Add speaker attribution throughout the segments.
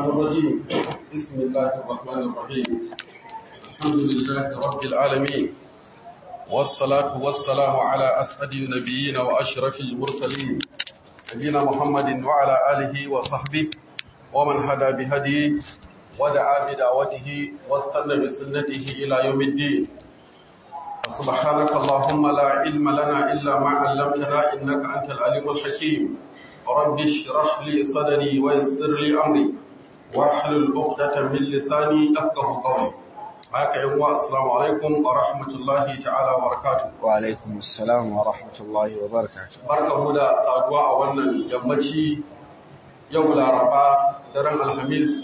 Speaker 1: الرجيم بسم الله الرحمن الرحيم الحمد لله رب العالمين والصلاة والسلام على أسعد النبيين وأشرف المرسلين نبينا محمد وعلى آله وصحبه ومن هدى بهديه ودعا بدعوته واستنى بسنته إلى يوم الدين سبحانك اللهم لا علم لنا إلا ما علمتنا إنك أنت العليم الحكيم رب اشرح لي صدري ويسر لي أمري واحلل عقدة من لساني يفقه قولي haka yan uwa assalamu alaikum wa rahmatullahi ta'ala wa barakatuh
Speaker 2: wa alaikum assalam wa rahmatullahi wa barakatuh
Speaker 1: barkamu da saduwa a wannan yammaci yau laraba daren alhamis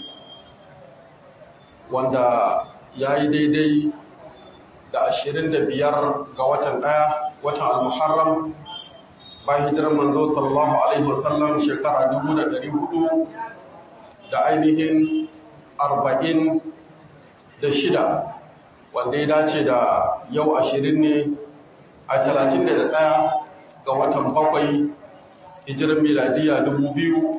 Speaker 1: wanda ya yi daidai da ashirin da biyar ga watan ɗaya watan al-muharram bayan hijirar manzo sallallahu alaihi wasallam shekara dubu da ɗari hudu da ainihin arba'in da shida wanda ya dace da yau ashirin ne a talatin da ɗaya ga watan bakwai hijirar miladiya dubu biyu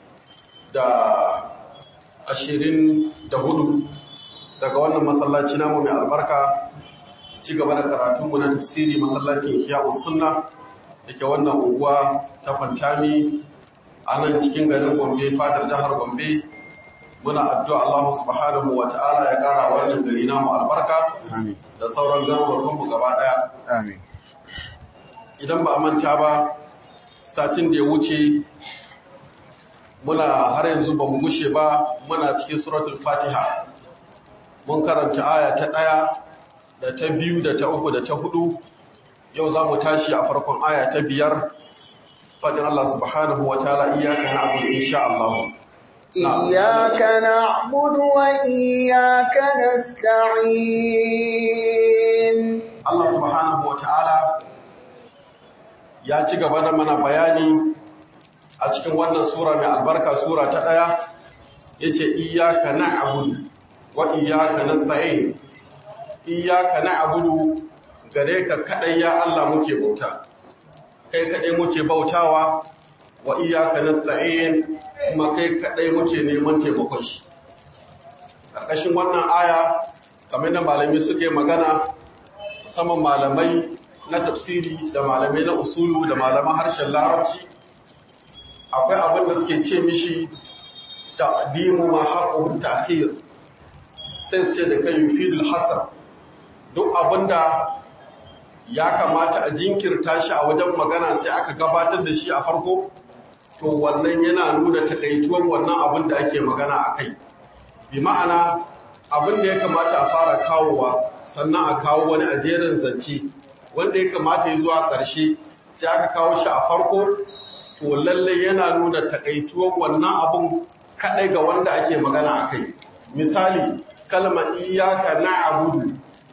Speaker 1: da ashirin da hudu daga wannan masallaci namu mai albarka ci gaba da karatunmu na tafsiri masallacin hiya'u sunna da ke wannan unguwa ta fantami a nan cikin garin gombe fadar jihar gombe muna addu'a Allah subhanahu wa ta'ala ya kara wannan gari namu albarka
Speaker 2: amin
Speaker 1: da sauran garurukanmu gaba daya
Speaker 2: amin
Speaker 1: idan ba a manta ba satin da ya wuce muna har yanzu ba mu gushe ba muna cikin suratul fatiha mun karanta aya ta ɗaya da ta biyu da ta uku da ta hudu yau za mu tashi a farkon aya ta biyar fadin Allah subhanahu wa ta'ala iyaka na abu insha Allah
Speaker 3: إياك نعبد وإياك نستعين
Speaker 1: Allah subhanahu wa ta'ala ya ci gaba da mana bayani a cikin wannan sura mai albarka sura ta ɗaya ya ce iyaka na abudu wa iyaka na tsaye iyaka na abudu gare ka kaɗai ya Allah muke bauta kai kaɗai muke bautawa wa iyaka na tsaye kuma kai kaɗai muke neman taimakon shi ƙarƙashin wannan aya kamar da malami suke magana musamman malamai na tafsiri da malamai na usulu da malaman harshen larabci akwai abin da suke ce mishi taqdimu ma haqqu ta'khir sai su ce da kai yufidul hasar duk abinda ya kamata a jinkirta shi a wajen magana sai aka gabatar da shi a farko to wannan yana nuna takaituwar wannan abin da ake magana a kai bi ma'ana abin da ya kamata a fara kawowa sannan a kawo wani a jerin zance wanda ya kamata ya zuwa ƙarshe sai aka kawo shi a farko to lalle yana nuna takaituwar wannan abun kaɗai ga wanda ake magana a kai misali kalma iyaka na abudu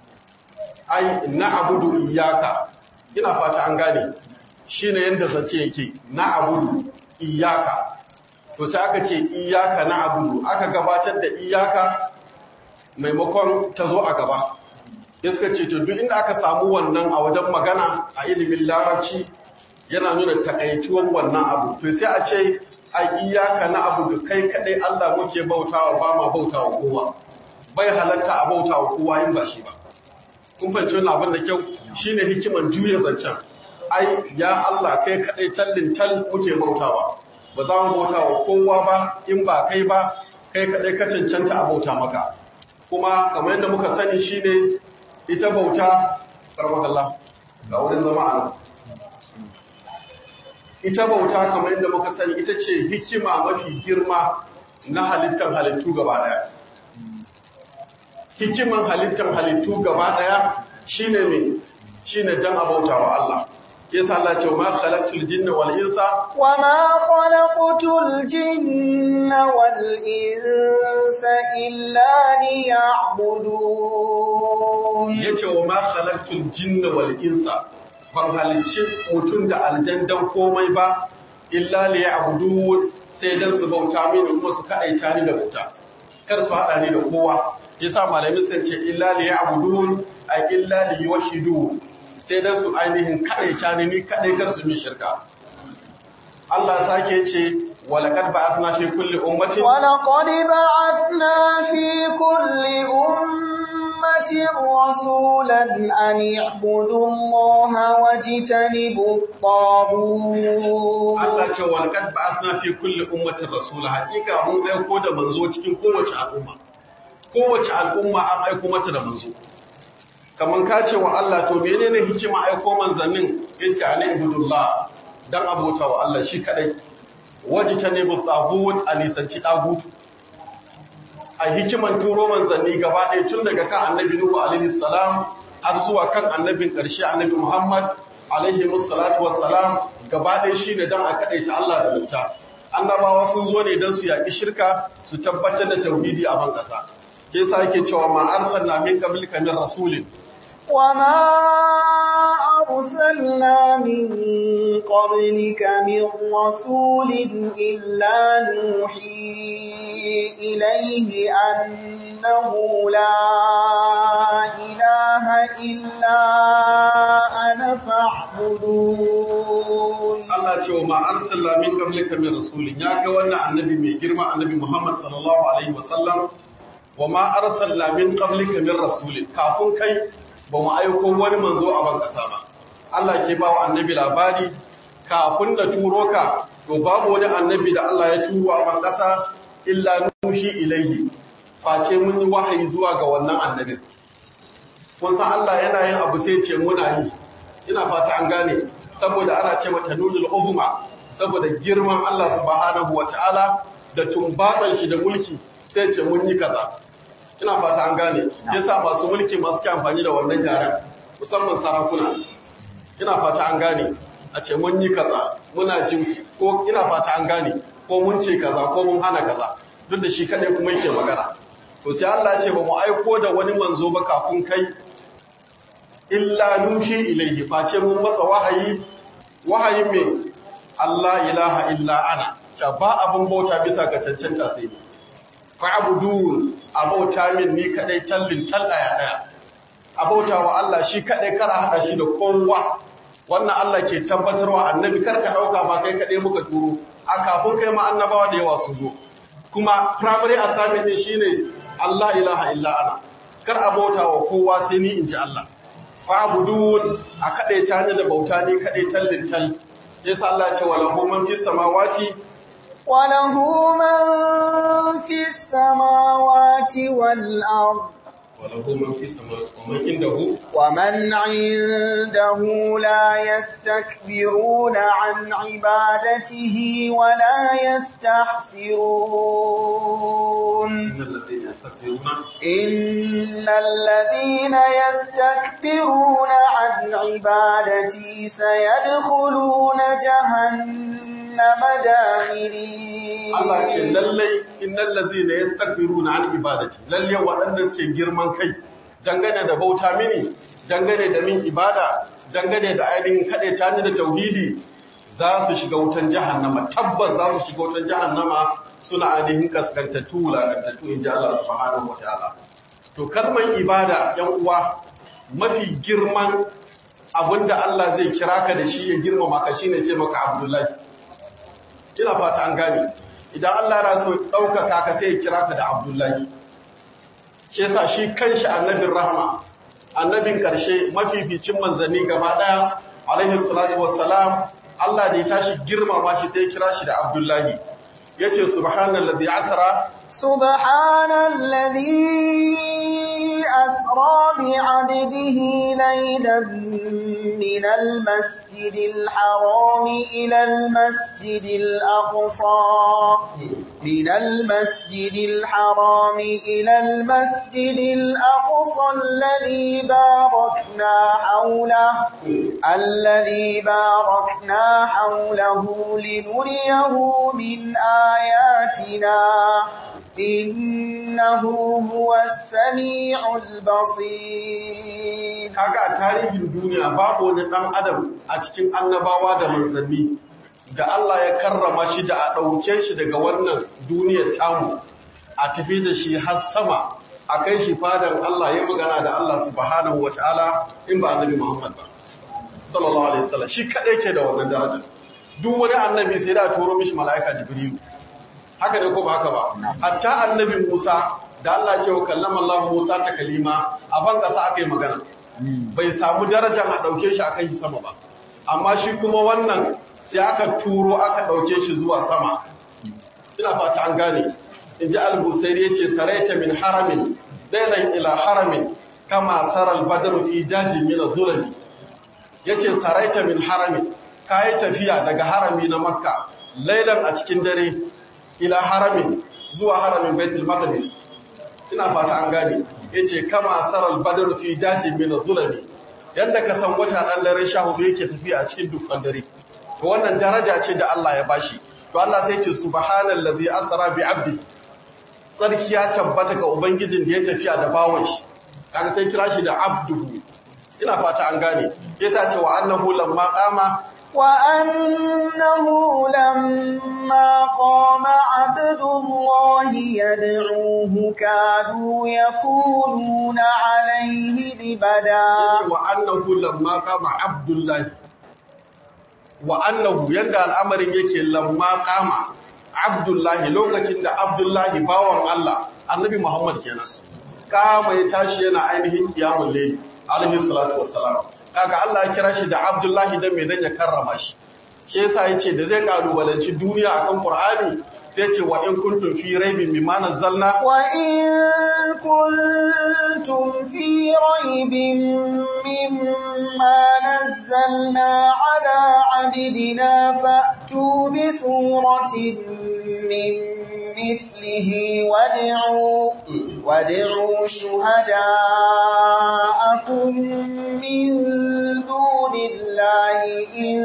Speaker 1: ai na abudu iyaka ina fata an gane shi ne yadda zance yake na abudu iyaka to sai aka ce iyaka na abudu aka gabatar da iyaka maimakon ta zo a gaba ya suka ce to duk inda aka samu wannan a wajen magana a ilimin larabci yana nuna takaituwan wannan abu to sai a ce a iyaka na abu da kai kadai Allah muke bautawa ba ma bautawa kowa bai halatta a bautawa kowa in ba shi ba kun fahimci wannan abin da kyau shine hikiman juya zancen ai ya Allah kai kadai tallin tal muke bautawa ba za mu bautawa kowa ba in ba kai ba kai kadai ka cancanta a bauta maka kuma kamar yadda muka sani shine ita bauta karmakallah ga wurin zama a nan ita bauta kamar yadda muka sani ita ce hikima mafi girma na halittar halittu gaba daya hikiman halittar halittu gaba daya shine me shine dan abauta wa Allah yasa Allah ce ma khalaqtul jinna wal insa
Speaker 3: وما خلقت الجن والإنس إلا ليعبدون
Speaker 1: yace wa ma khalaqtul jinna wal insa ban halicci mutum da aljandan komai ba illa liya'budun sai dan su bauta mini kuma su kaɗaita ni da bauta kar su haɗa ni da kowa yasa malami sun ce illa liya'budun ay illa liyuwahhidun sai dan su ainihin kaɗaita ni ni kaɗai kar su mi shirka Allah sake ce walaqad ba'athna fi kulli ummatin
Speaker 3: ولقد بعثنا في كل أمة رسولا أن اعبدوا الله واجتنبوا الطاغوت
Speaker 1: Allah ce walaqad ba'athna fi kulli ummatin rasula haƙiƙa mun aiko da manzo cikin kowace al'umma kowace al'umma an aiko mata da manzo kaman ka ce wa Allah to menene hikima aiko manzannin yace ani ibudullah dan abota wa Allah shi kadai wajtanibu tagut anisanci tagut a hikiman turo manzanni gaba ɗaya tun daga kan annabi nuhu alaihi salam har zuwa kan annabin ƙarshe annabi muhammad alaihi musallatu wassalam gaba ɗaya shine dan a kadaita Allah da bauta annabawa sun zo ne dan su yaƙi shirka su tabbatar da tauhidi a ban ƙasa ke yasa yake cewa ma arsalna min qablika min rasulin
Speaker 3: وما أرسلنا من قبلك من رسول إلا نوحي إليه أنه لا إله إلا أنا فاعبدون
Speaker 1: Allah ce wa ma arsalna min qablika min rasulin ya ga wannan annabi mai girma annabi Muhammad sallallahu alaihi wasallam wa ma arsalna min qablika min rasulin kafin kai ba mu aiko wani manzo a ban kasa ba Allah ke ba wa annabi labari kafin da turo ka to babu wani annabi da Allah ya turo a ban kasa illa nuhi ilaihi face mun yi wahayi zuwa ga wannan annabin kun san Allah yana yin abu sai ce muna yi ina fata an gane saboda ana ce mata nunul uzma saboda girman Allah subhanahu wataala da tumbatsan shi da mulki sai ce mun yi kaza ina fata an gane yasa masu mulki masu ke amfani da wannan yaren musamman sarakuna ina fata an gane a ce mun yi kaza muna jin ko ina fata an gane ko mun ce kaza ko mun hana kaza duk da shi kadai kuma yake magana to sai Allah ya ce ba mu aiko da wani manzo ba kafin kai illa nuhi ilaihi face mun masa wahayi wahayi me Allah ilaha illa ana ta ba abin bauta bisa ga cancanta sai ni fa'budun abauta min ni kadai tallin tal daya daya abauta wa Allah shi kadai kar a hada shi da kowa wannan Allah ke tabbatarwa annabi kar ka dauka ba kai kadai muka turo a kafin kai ma annabawa da yawa su zo kuma primary assignment ne shine Allah ilaha illa ana kar abauta wa kowa sai ni inji Allah fa'budun a kaɗai ta da bauta ne kaɗai tallin tal yasa Allah ya ce wala hu man fis samawati
Speaker 3: وله من في السماوات والأرض
Speaker 1: wala hu man fis samawati wa man indahu
Speaker 3: ومن عنده لا يستكبرون عن عبادته ولا يستحسرون
Speaker 1: innal ladhina yastakbiruna
Speaker 3: إن الذين يستكبرون عن عبادتي سيدخلون جهنم داخرين
Speaker 1: Allah ce lallai innal ladhina yastakbiruna an ibadati lalle waɗanda suke girman kai dangane da bauta mini dangane da min ibada dangane da ainihin kaɗai ta da tauhidi za su shiga wutan jahannama tabbas za su shiga wutan jahannama suna ainihin kaskantattu wulakantattu in ji Allah subhanahu wa ta'ala to kalmar ibada yan uwa mafi girman abinda Allah zai kira ka da shi ya girmama ka shine ce maka Abdullahi ina fata an gane idan Allah yana so ɗaukaka ka sai ya kira ka da Abdullahi shi yasa shi kanshi annabin rahama annabin ƙarshe mafificin manzanni gaba ɗaya alaihi salatu wassalam Allah da ya tashi girmama shi sai ya kira shi da Abdullahi yace subhanallazi asra
Speaker 3: سبحان الذي أسرى بعبده ليلا من المسجد الحرام إلى المسجد الأقصى من المسجد الحرام إلى المسجد الأقصى الذي باركنا حوله الذي باركنا حوله لنريه من آياتنا إنه هو السميع البصير
Speaker 1: kaga a tarihin duniya babu wani ɗan adam a cikin annabawa da manzanni da Allah ya karrama shi da a ɗauke shi daga wannan duniyar tamu a tafi da shi har sama a kai shi fadan Allah ya magana da Allah subhanahu wa ta'ala in ba annabi Muhammad ba sallallahu alaihi wasallam shi kadai ke da wannan daraja duk wani annabi sai da turo mishi mala'ika jibrilu haka ne ko ba haka ba hatta annabi Musa da Allah ce wa kallama Allah Musa ta kalima a ban kasa aka yi magana bai samu darajar a ɗauke shi a kai shi sama ba amma shi kuma wannan sai aka turo aka ɗauke shi zuwa sama ina fata an gane in ji al-busairi ya ce saraita min haramin dailan ila haramin kama saral badar fi daji min zulali ya ce saraita min haramin ka yi tafiya daga harami na makka lailan a cikin dare ila haramin zuwa haramin baitul maqdis ina fata an gane yace kama saral badr fi daji min zulami yanda ka san wata dan dare sha hudu yake tafiya a cikin dukkan dare to wannan daraja ce da Allah ya bashi to Allah sai ce subhanallazi asra bi abdi sarki ya tabbata ga ubangijin da ya tafiya da bawon shi kaga sai kira shi da abduhu ina fata an gane yasa ce wa annahu lamma qama
Speaker 3: وأنه لما قام عبد الله يدعوه كادوا يكونون عليه لبدا
Speaker 1: wa annahu lamma qama abdullahi wa annahu yanda al'amarin yake lamma qama abdullahi lokacin da abdullahi bawan Allah annabi Muhammad kenan kama ya tashi yana ainihin kiyamul layl alaihi salatu wassalam kaga Allah ya kira shi da abdullahi dan me dan ya karrama shi shi yasa yace da zai kalubalanci duniya akan Qur'ani sai ce wa in kuntum fi raibin mimma nazzalna
Speaker 3: وإن كنتم في ريب مما نزلنا على عبدنا فأتوا بسورة من مثله وادعوا وادعوا شهداءكم من دون الله إن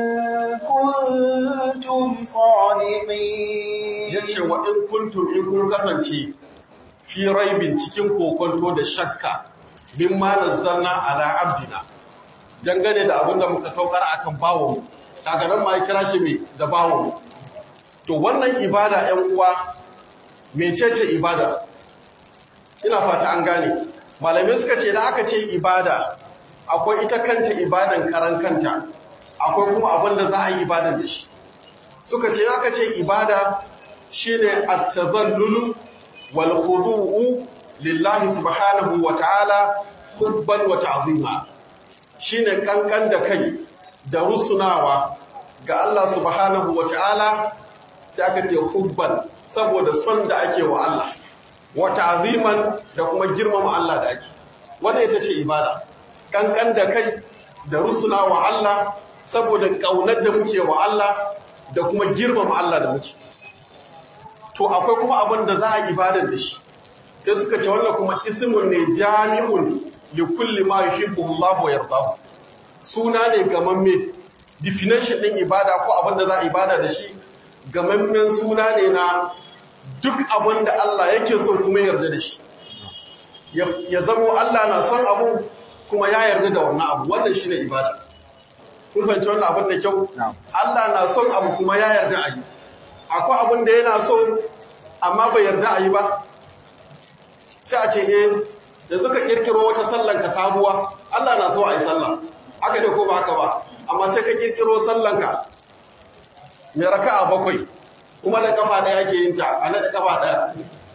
Speaker 3: كنتم صادقين
Speaker 1: yace wa in kuntum in kun kasance fi raibin cikin kokonto da shakka mimma nazzalna ala abdina dangane da abinda muka saukar akan bawo kaga nan ma ya kira shi me da bawo to wannan ibada 'yan uwa mecece ibada ina fata an gane malamai suka ce da aka ce ibada akwai ita kanta ibadan karan kanta akwai kuma abin da za a yi ibadan da shi suka ce aka ce ibada shine at-tazallulu wal khudu'u lillahi subhanahu wa ta'ala hubban wa ta'zima shine kankan da kai da rusunawa ga Allah subhanahu wa ta'ala sai aka ce hubban saboda son da ake wa Allah wa ta'ziman da kuma girmama Allah da ake wanda ita ce ibada kankan da kai da rusuna wa Allah saboda kaunar da muke wa Allah da kuma girmama Allah da muke to akwai kuma abin da za a ibadar da shi sai suka ce wannan kuma ismun ne jami'un li kulli ma yuhibbu Allah wa yardahu suna ne gamamme definition din ibada ko abin da za a ibada da shi gamammen suna ne na duk abin da Allah yake so kuma yarda da shi ya zamo Allah na son abu kuma ya yarda da wannan abu wannan shine ibada kun fahimci wannan abin da kyau Allah na son abu kuma ya yarda a yi akwai abin da yana so amma bai yarda a yi ba sai a ce eh da suka kirkiro wata sallan ka sabuwa Allah na so a yi sallah haka ne ko ba haka ba amma sai ka kirkiro sallan ka mai raka'a bakwai kuma da kafa ɗaya ake yin ta a na da kafa ɗaya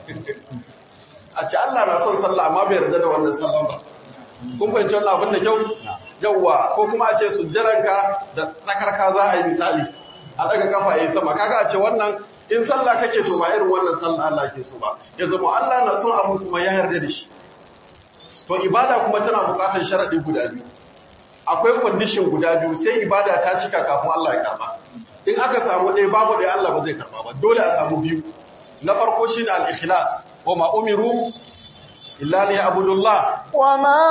Speaker 1: a ce Allah na son sallah amma bai yarda da wannan sallan ba kun fahimci wannan abin da kyau yawwa ko kuma a ce sujjaranka da tsakarka za a yi misali a daga kafa yayi sama kaga a ce wannan in sallah kake to ba irin wannan sallah Allah ke so ba ya zama Allah na son abu kuma ya yarda da shi to ibada kuma tana buƙatar sharadi guda biyu akwai condition guda biyu sai ibada ta cika kafin Allah ya karba in aka samu ɗaya babu ɗaya Allah ba zai karba ba dole a samu biyu na farko shine al-ikhlas wa ma umiru illa liya'budullah
Speaker 3: وما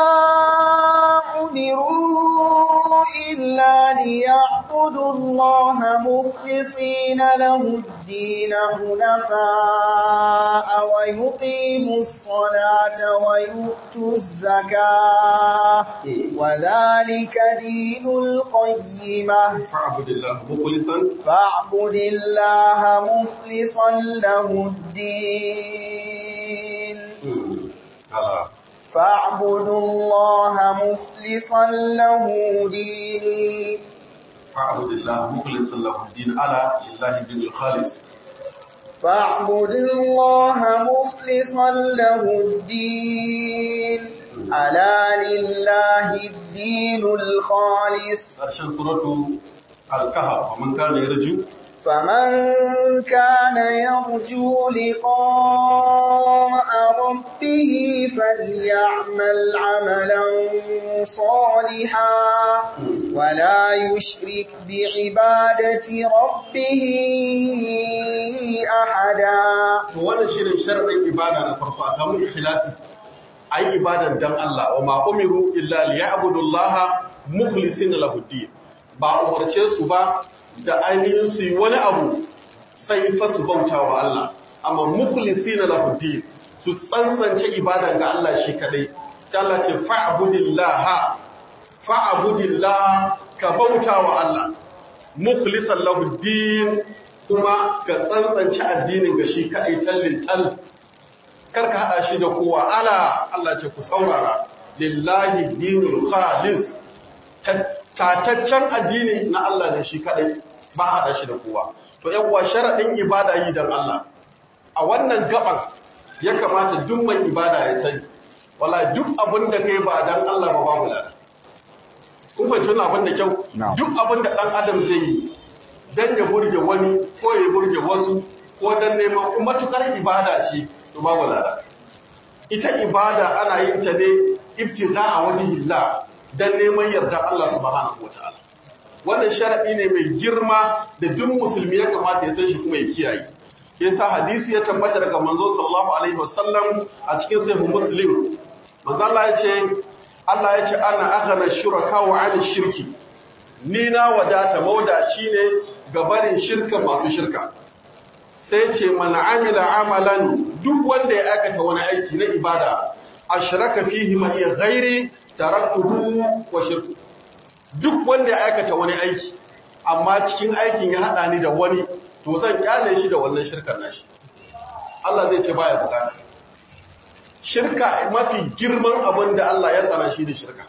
Speaker 3: أمروا إلا ليعبدوا الله مخلصين له الدين حنفاء ويقيموا الصلاة ويؤتوا الزكاة وذلك دين القيمة
Speaker 1: fa'budillah mukhlisan
Speaker 3: فاعبد الله مخلصا له الدين
Speaker 1: ala
Speaker 3: فاعبدوا الله مخلصا له ديني
Speaker 1: فاعبد الله مخلصا له الدين على لله الدين الخالص
Speaker 3: فاعبد الله مخلصا له الدين ألا لله الدين الخالص
Speaker 1: ƙarshen suratu al-kahf man kana yarju
Speaker 3: فمن كان يرجو لقاء ربه فليعمل عملا صالحا ولا يشرك بعبادة ربه أحدا
Speaker 1: to wannan shirin sharadin ibada na farko a samu ikhlasi ayi ibadan dan Allah wa ma umiru illa liya'budullaha mukhlisina lahu din ba umarce su ba da ainihin su yi wani abu sai fa su bauta wa Allah amma mukhlisina lahu din su tsantsance ibadan ga Allah shi kadai ta Allah ce fa'budillaha fa'budillaha ka bauta wa Allah mukhlisan lahu din kuma ka tsantsance addinin ga shi kadai tallin tal kar ka hada shi da kowa ala Allah ce ku saurara lillahi dinul khalis tataccen addini na Allah ne shi kadai ba hada shi da kowa to yan uwa sharadin ibada yi dan Allah a wannan gaban ya kamata duk mai ibada ya sani wala duk abin da kai ba dan Allah ba babu lada kun fahimci wannan abin da kyau
Speaker 2: Na'am.
Speaker 1: duk abin da dan adam zai yi dan ya burge wani ko ya burge wasu ko dan neman matukar ibada ce to babu lada ita ibada ana yin ta ne ibtida a wajhillah dan neman yarda Allah subhanahu wataala wannan sharadi ne mai girma da duk musulmi ya kamata ya san shi kuma ya kiyaye yasa hadisi ya tabbata daga manzo sallallahu alaihi wasallam a cikin sahih muslim manzo Allah ya ce Allah ya ce ana aghna shuraka wa 'ala shirki ni na wadata maudaci ne ga barin shirka masu shirka sai ce man amila amalan duk wanda ya aikata wani aiki na ibada ashraka fihi ma iya ghairi taraktuhu wa shirku duk wanda ya aikata wani aiki amma cikin aikin ya hada ni da wani to zan kyale shi da wannan shirkar nashi Allah zai ce baya bukata shirka mafi girman abin da Allah ya tsana shi ne shirka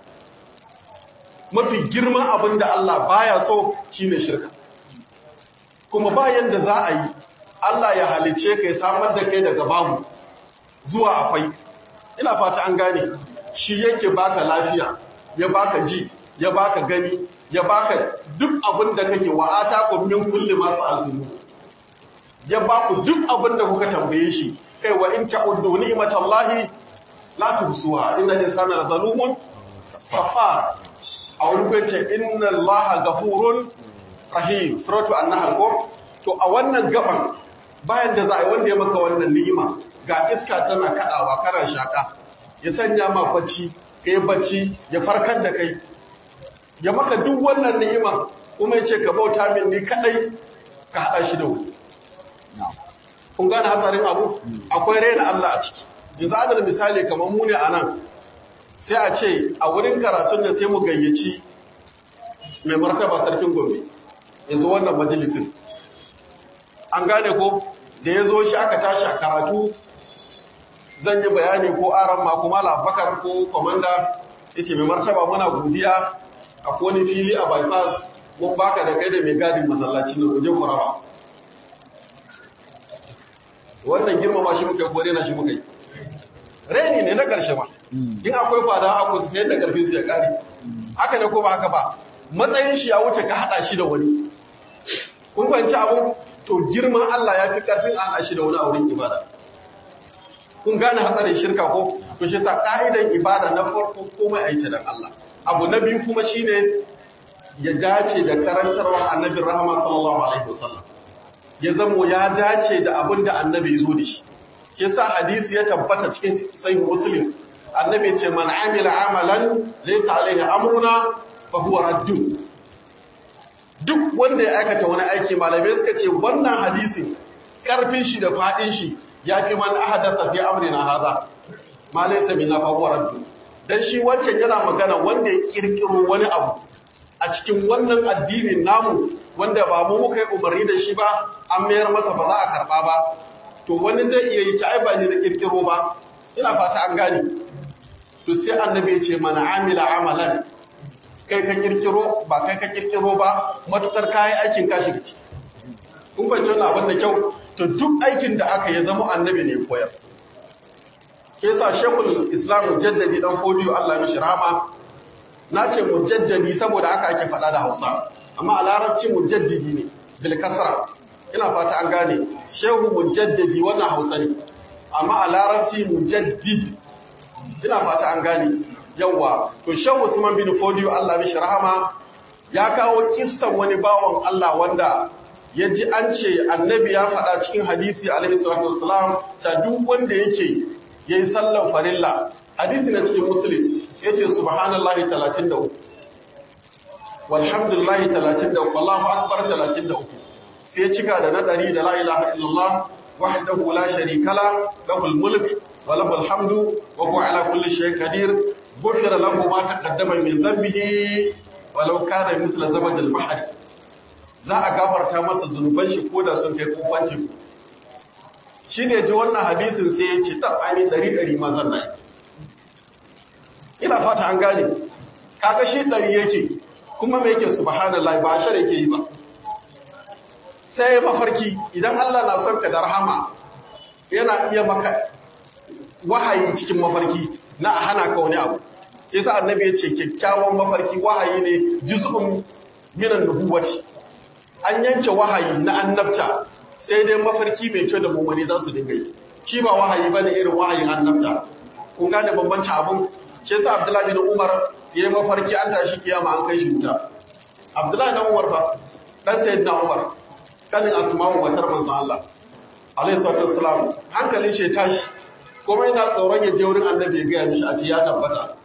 Speaker 1: mafi girman abin da Allah baya so shine shirka kuma bayan da za a yi Allah ya halice ka ya samar da kai daga babu zuwa akwai ina fata an gane shi yake baka lafiya ya baka ji ya baka gani ya baka duk abin da kake wa atakum min kulli ma sa'altum ya baku duk abin da kuka tambaye shi kai wa in ta'uddu ni'matallahi la tuhsuha inna insana lazalumun kafar a wani kai ce inna allaha ghafurun rahim suratu an-nahl ko to a wannan gaban bayan da za a yi wanda ya maka wannan ni'ima ga iska tana kadawa kana shaka ya sanya ma bacci kai bacci ya farkar da kai ya maka duk wannan ni'ima kuma ya ce ka bauta min ni kadai ka hada shi da wuri kun gane hatsarin abu akwai raina Allah a ciki yanzu adal misali kamar mu ne a nan sai a ce a wurin karatun nan sai mu gayyaci mai martaba sarkin gombe yanzu wannan majalisin an gane ko da ya zo shi aka tashi a karatu zan yi bayani ko aran ma kuma labakar ko kwamanda ya ce mai martaba muna godiya a kone fili a bypass mun baka da kai da mai gadin masallacin da kuje ku raba wannan girmama shi muka yi ko rena shi muka yi reni ne na ƙarshe ba in akwai fada a kusa sai da ƙarfin su ya ƙare haka ne ko ba haka ba matsayin shi ya wuce ka haɗa shi da wani kun fahimci abu to girman Allah ya fi ƙarfin a haɗa shi da wani a wurin ibada kun gane hatsarin shirka ko to shi sa ƙa'idan ibada na farko komai a yi ta dan Allah abu na biyu kuma shine ya dace da karantarwa annabin rahama sallallahu alaihi wasallam ya zamo ya dace da abin da annabi ya zo da shi ke sa hadisi ya tabbata cikin sahih muslim annabi ce man amila amalan laysa alaihi amruna fa huwa raddu duk wanda ya aikata wani aiki malamai suka ce wannan hadisi karfin shi da fadin shi yafi man ahadatha fi amrina hadha ma laysa minna fa huwa raddu dan shi wancan yana magana wanda ya kirkiro wani abu a cikin wannan addinin namu wanda ba mu muka yi umarni da shi ba an mayar masa ba za a karba ba to wani zai iya yi ci ai ba ni na kirkiro ba ina fata an gane to sai annabi ya ce mana amila amalan kai ka kirkiro ba kai ka kirkiro ba matukar kayi aikin ka shiga ciki kun fahimci wannan abin da kyau to duk aikin da aka yi zama annabi ne koyar ke sa shekul islam mujaddadi dan fodiyo Allah mishi rahama na ce mujaddadi saboda haka ake faɗa da hausa amma a larabci mujaddidi ne bil kasra ina fata an gane shehu mujaddadi wannan hausa ne amma a larabci mujaddid ina fata an gane yawa to shehu usman bin fodiyo Allah mishi rahama ya kawo kissan wani bawan Allah wanda ya ji an ce annabi ya faɗa cikin hadisi alaihi salatu wassalam ta duk wanda yake yayi sallan farilla hadisi na cikin muslim yace subhanallahi 33 walhamdulillahi 33 wallahu akbar 33 sai cika da na ɗari da la ilaha illallah wahdahu la sharika la lahul mulk wa lahul hamdu wa huwa ala kulli shay'in qadir ghufira lahu ma taqaddama min dhanbihi walau kana mithla zabad al-bahr za a gafarta masa zunuban shi koda sun kai kofancin shi ne ji wannan hadisin sai ya ce ta ani ɗari ɗari mazan na ina fata an gane kaga shi ɗari yake kuma mai yake subhanallah ba shar yake yi ba sai mafarki idan Allah na son ka da rahama yana iya maka wahayi cikin mafarki na a hana ka wani abu sai sa annabi ya ce kyakkyawan mafarki wahayi ne juz'un minan nubuwati an yanke wahayi na annabta sai dai mafarki mai kyau da mummuni za su dinga yi shi ba wahayi bane irin wahayin annabta kun gane bambanci abun shi yasa Abdullahi bin Umar yayi mafarki an tashi kiyama an kai shi wuta Abdullahi bin Umar fa dan sayyidina Umar kanin Asma'u matar manzon Allah alaihi salatu wassalam hankalin shi tashi kuma yana tsoron ya je wurin annabi ya gaya mishi a ce ya tabbata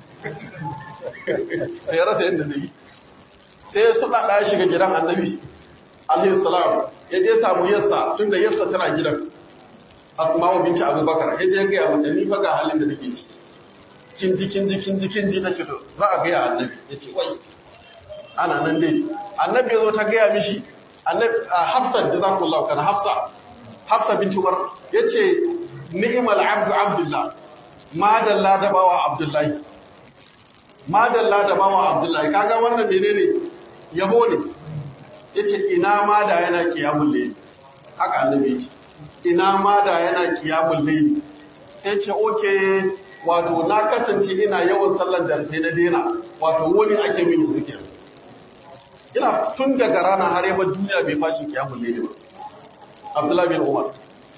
Speaker 1: sai ya rasa yadda zai yi sai ya suɗa ɗaya shiga gidan annabi alaihi salam ya je samu yassa tun da yassa tana gidan asma'u binci abubakar ya je gaya mata ni fa ga halin da nake ciki kin ji kin ji kin ji kin ji take to za a gaya annabi ya ce wai ana nan dai annabi ya zo ta gaya mishi annabi hafsa jazakallahu kana hafsa hafsa binti umar ya ce ni'mal abdu abdullah madalla da bawa abdullahi madalla da bawa abdullahi kaga wannan menene yabo ne yace ina ma da yana qiyamul layl haka annabi yace ina ma da yana qiyamul layl sai ce oke wato na kasance ina yawan sallar da sai na dena wato wani ake min yanzu kenan ina tun daga rana har yaba duniya bai fashi qiyamul layl ba abdullahi bin umar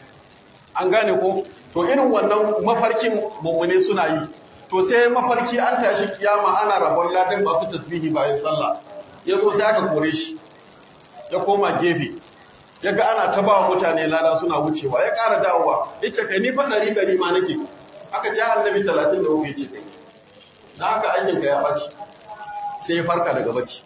Speaker 1: an gane ko to irin wannan mafarkin mummune suna yi to sai mafarki an tashi kiyama ana rabon ladan masu tasbihi bayan sallah ya zo sai aka kore shi ya koma gefe ya ga ana ta bawa mutane lada suna wucewa ya ƙara dawowa ya ce kai ni fa ɗari ɗari ma nake aka ce annabi talatin da uku ya ce kai na haka aikinka ya ɓaci sai ya farka daga bacci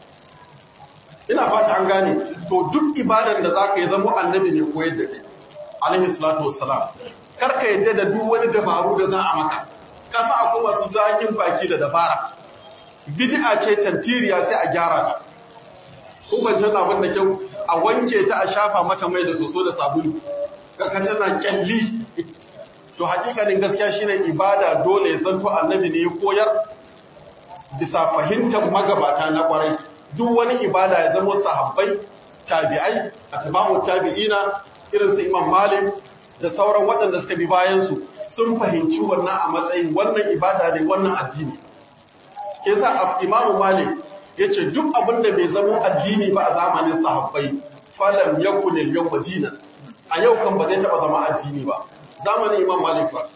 Speaker 1: ina fata an gane to duk ibadan da za ka yi zama annabi ne koyar da kai alaihi salatu wassalam kar ka yadda da duk wani dabaru da za a maka kasa akwai masu zakin baki da dabara bid'a ce tantiriya sai a gyara ta ko ban tana abin da kyau a wanke ta a shafa mata mai da soso da sabulu kaka tana kyalli to hakikanin gaskiya shine ibada dole ya zanto annabi ne ya koyar bisa fahimtar magabata na kwarai duk wani ibada ya zama sahabbai tabi'ai atba'u tabi'ina irin su imam malik da sauran waɗanda suka bi bayan su sun fahimci wannan a matsayin wannan ibada ne wannan addini ke sa imamu malik ya ce duk abin da bai zama addini ba a zamanin sahabbai falam yakun al-yawma dinan a yau kan ba zai taba zama addini ba zamanin imam malik ba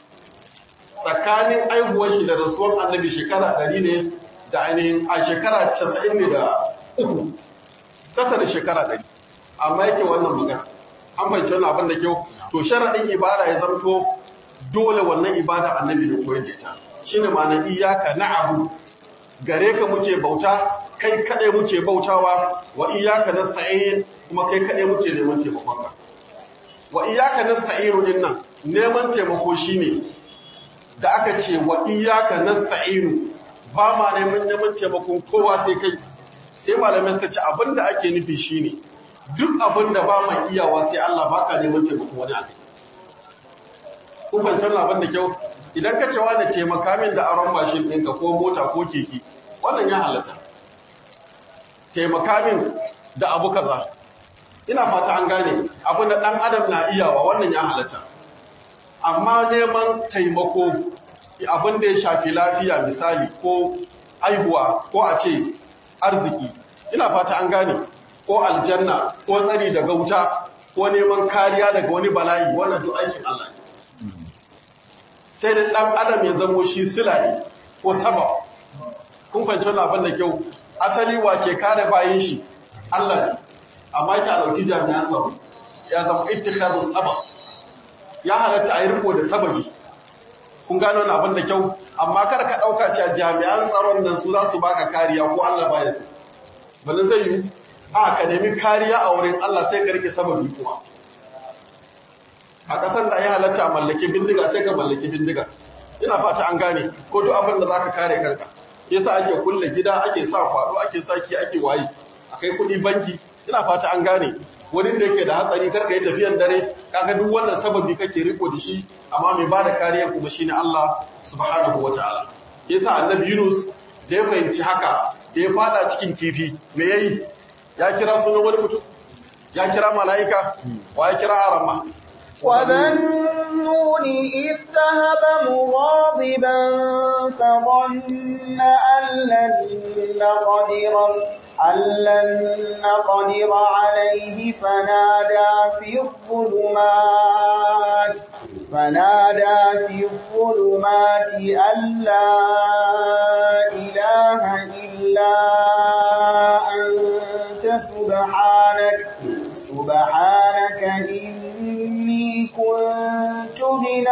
Speaker 1: tsakanin aihuwar shi da rasuwar annabi shekara 100 ne da ainihin a shekara 90 ne da uku kasa da shekara 100 amma yake wannan magana an fahimci wannan abin da kyau to sharaɗin ibada ya zamto dole wannan ibada annabi da koyar da ita shine ma'ana iyyaka na'budu gare ka muke bauta kai kadai muke bautawa wa iyyaka nasta'in kuma kai kadai muke neman taimakon ka wa iyyaka nasta'inu din nan neman taimako shine da aka ce wa iyyaka nasta'inu ba ma neman neman taimakon kowa sai kai sai malamai suka ce abinda ake nufi shine duk abinda ba ma iyawa sai Allah baka neman taimakon wani akai ko ban san abin da kyau idan ka ce wani taimaka min da aron mashin ɗinka ko mota ko keke wannan ya halatta taimaka min da abu kaza ina fata an gane abin da ɗan adam na iyawa wannan ya halatta amma neman taimako abin da ya shafi lafiya misali ko aihuwa ko a ce arziki ina fata an gane ko aljanna ko tsari daga wuta ko neman kariya daga wani bala'i wannan duk aikin Allah ne sai da ɗan adam ya zamo shi silari ko sabab kun fahimci wannan abin da kyau asali wa ke kare bayan shi Allah ne amma ki a ɗauki jami'an tsaro ya zama ittikharun sabab ya halatta a yi riko da sababi kun gano wannan abin da kyau amma kar ka ɗauka cewa jami'an tsaron nan su za su baka kariya ko Allah baya su bane zai yi a ka nemi kariya a wurin Allah sai ka rike sababi kuma a ƙasar da ya halatta a mallaki bindiga sai ka mallaki bindiga ina fata an gane ko duk abin da zaka kare kanka yasa ake kulle gida ake sa kwado ake saki ake waye akai kuɗi banki ina fata an gane wurin da yake da hatsari karka yi tafiyan dare kaga duk wannan sababi kake riko da shi amma mai bada kariya kuma shine Allah subhanahu wataala yasa annabi Yunus da ya fahimci haka da ya fada cikin kifi me yayi ya kira sunan wani mutum ya kira mala'ika wa ya kira arama
Speaker 3: وذنون إذ ذهب مغاضبا فظن أن لن نقدر أن لن نقدر عليه فنادى في الظلمات فنادى في الظلمات أن لا إله إلا أنت سبحانك سبحانك إني كنت من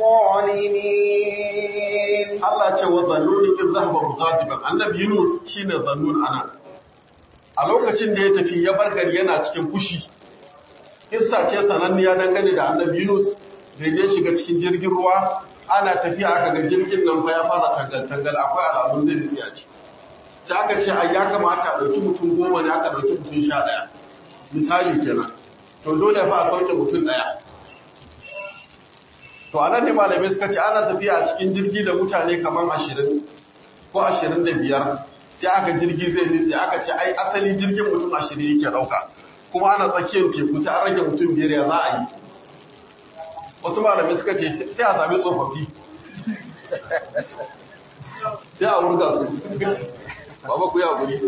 Speaker 3: الظالمين
Speaker 1: Allah ce wa zannuni in zahaba mughadiban annabi Yunus shine zannun ana a lokacin da ya tafi ya bar gari yana cikin fushi Kissa ce sananniya dangane da annabi Yunus da ya shiga cikin jirgin ruwa ana tafiya aka ga jirgin nan fa ya fara tangal tangal akwai alamun da tsiya ce sai aka ce ai ya kamata a dauki mutum goma ne aka dauki mutum sha ɗaya misali kenan to dole fa a sauke mutum ɗaya to a nan ne malamai suka ce ana tafiya a cikin jirgi da mutane kamar ashirin ko ashirin da biyar sai aka jirgi zai nitse aka ce ai asali jirgin mutum ashirin yake ɗauka kuma ana tsakiyar teku sai an rage mutum biyar ya za a yi wasu malamai suka ce sai a sami tsofaffi sai a wurga su baba ku ya guri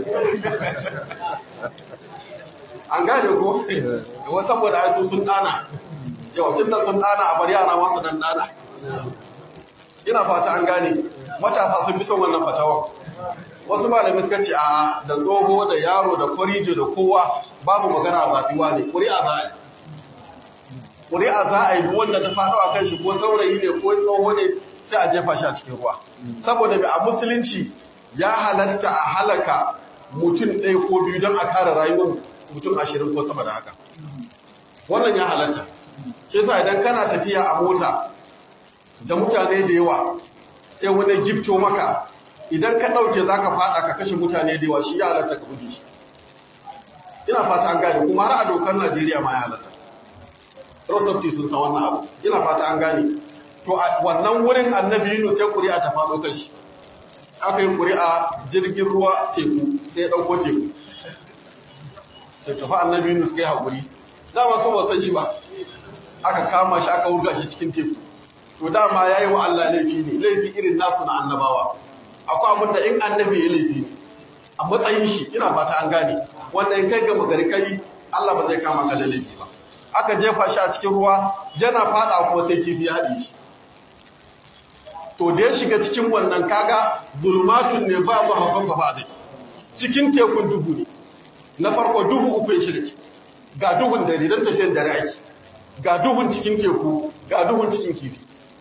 Speaker 1: an gane ko wasu saboda ai su sun dana yau tun da sun dana a bar yara masu dan dana ina fata an gane matasa sun fi son wannan fatawa wasu malamai suka ce a da tsoho da yaro da kwarijo da kowa babu magana a zaɓiwa ne ƙuri'a za a yi ƙuri'a za a yi duk wanda ta faɗo a kan shi ko saurayi ne ko tsoho ne sai a jefa shi a cikin ruwa saboda mai a musulunci ya halatta a halaka mutum ɗaya ko biyu don a kare rayuwar mutum ashirin ko sama da haka wannan ya halatta ke sa idan kana tafiya a mota da mutane da yawa sai wani gifto maka idan ka ɗauke za ka faɗa ka kashe mutane da yawa shi ya halatta ka buge shi ina fata an gane kuma har a dokar najeriya ma ya halatta rosofti sun san wannan abu ina fata an gane to a wannan wurin annabi yunus sai ƙuri'a ta faɗo kan shi aka yi ƙuri'a jirgin ruwa teku sai ya ɗauko teku sai tafi annabi yunus kai haƙuri dama so ba san shi ba aka kama shi aka wurga shi cikin teku to dama ya yi wa Allah laifi ne laifi irin nasu na annabawa akwai abin da in annabi ya laifi ne a matsayin shi ina fata an gane wanda in kai ga magari kai Allah ba zai kama ka da laifi ba aka jefa shi a cikin ruwa yana fada kuma sai kifi ya haɗe shi to da ya shiga cikin wannan kaga zulmatun ne ba ba hakan ba zai cikin tekun duhu ne na farko duhu uku ya shiga ciki ga duhun dare don tafiyan dare ake ga duhun cikin teku ga duhun cikin kifi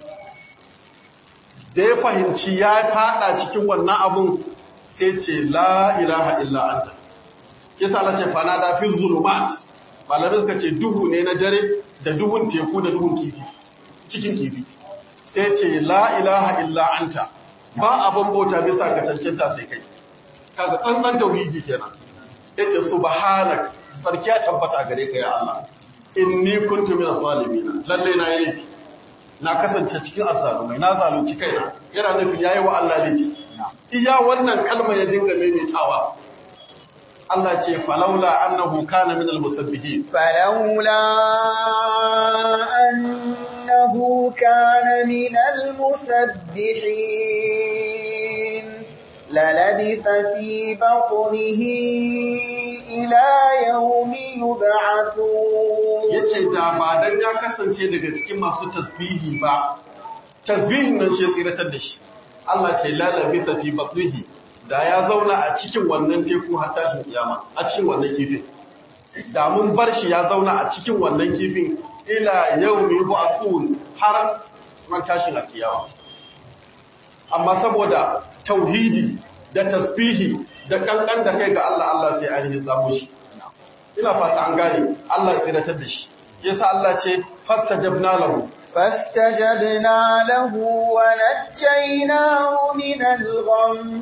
Speaker 1: da ya fahimci ya fada cikin wannan abun sai ce la ilaha illa anta kisa Allah ce fana da fi zulumat malamai suka ce duhu ne na dare da duhun teku da duhun kifi cikin kifi sai ce la ilaha illa anta ba abin bauta bisa ga cancanta sai kai kaga tsantsan tauhidi kenan yace subhanak sarki ya tabbata gare ka ya Allah inni kuntu minaz zalimin lalle na yi laifi na kasance cikin azzalumai na zalunci kaina yana nufin yayi wa Allah laifi iya wannan kalma ya dinga maimaitawa Allah ce falaula annahu kana minal musabbihin
Speaker 3: فلولا أنه كان من المسبحين للبث في بطنه إلى يوم يبعثون
Speaker 1: yace da ba dan ya kasance daga cikin masu tasbihi ba tasbihin nan shi ya tsiratar da shi Allah ce lalabi ta fi batnihi da ya zauna a cikin wannan teku har tashin kiyama a cikin wannan kifin da mun bar shi ya zauna a cikin wannan kifin ila yawmi ba'thun har ran tashin kiyama amma saboda tauhidi da tasbihi da kankan da kai ga Allah Allah sai ainihin samu shi ina fata an gane Allah tsiratar da shi yasa Allah ce fastajabna lahu
Speaker 3: فاستجبنا له ونجيناه من الغم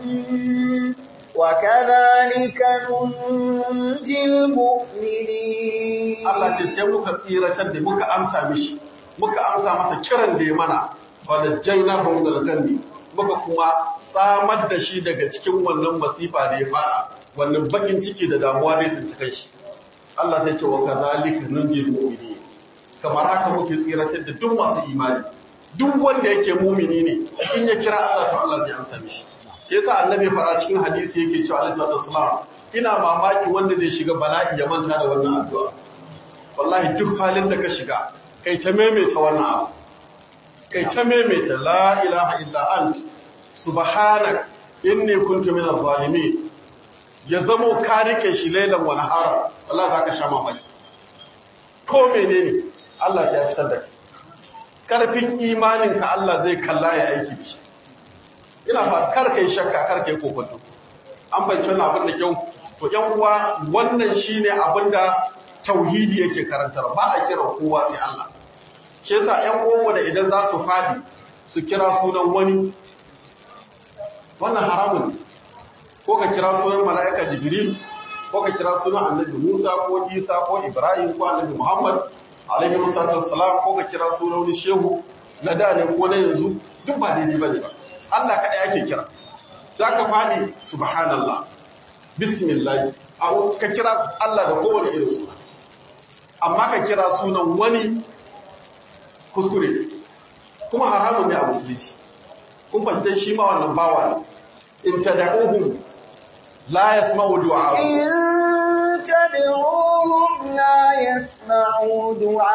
Speaker 3: وكذلك ننجي المؤمنين
Speaker 1: Allah ce sai muka tsiratar da muka amsa mishi muka amsa masa kiran da ya mana wadajjaina hu min al-ghammi muka kuma tsamar da shi daga cikin wannan masifa da ya fara wannan bakin ciki da damuwa da ya tsinci kanshi Allah sai ce wa kadhalika nunjil mu'minin kamar haka muke tsiratar da duk masu imani duk wanda yake mumini ne in ya kira Allah to Allah zai amsa mishi yasa annabi fara cikin hadisi yake cewa alaihi salatu wasalam ina mamaki wanda zai shiga bala'i ya manta da wannan addu'a wallahi duk halin da ka shiga kai ta maimaita wannan abu kai ta maimaita la ilaha illa ant subhanak inni kuntu minaz zalimin ya zamo ka rike shi lailan wa nahara wallahi zaka sha mamaki ko menene Allah sai ya fitar da kai karfin imaninka Allah zai kalla ya aiki da shi ina fata kar kai shakka kar kai kokonto an bayyana wannan abin da kyau to yan uwa wannan shine abin da tauhidi yake karantar ba a kira kowa sai Allah shi yasa yan uwanmu da idan za su fadi su kira sunan wani wannan haramun ne ko ka kira sunan mala'ika jibril ko ka kira sunan annabi Musa ko Isa ko Ibrahim ko annabi Muhammad alaihi wassalam ko ka kira sunan wani shehu na da ne ko na yanzu duk ba daidai bane ba Allah kada yake kira zaka fadi subhanallah bismillah a ka kira Allah da kowane irin suna amma ka kira sunan wani kuskure kuma haramun ne a musulunci kun fahimta shi ma wannan bawa ne in tad'uhum la yasma'u du'a'akum
Speaker 3: إن تدعوهم لا يسمعوا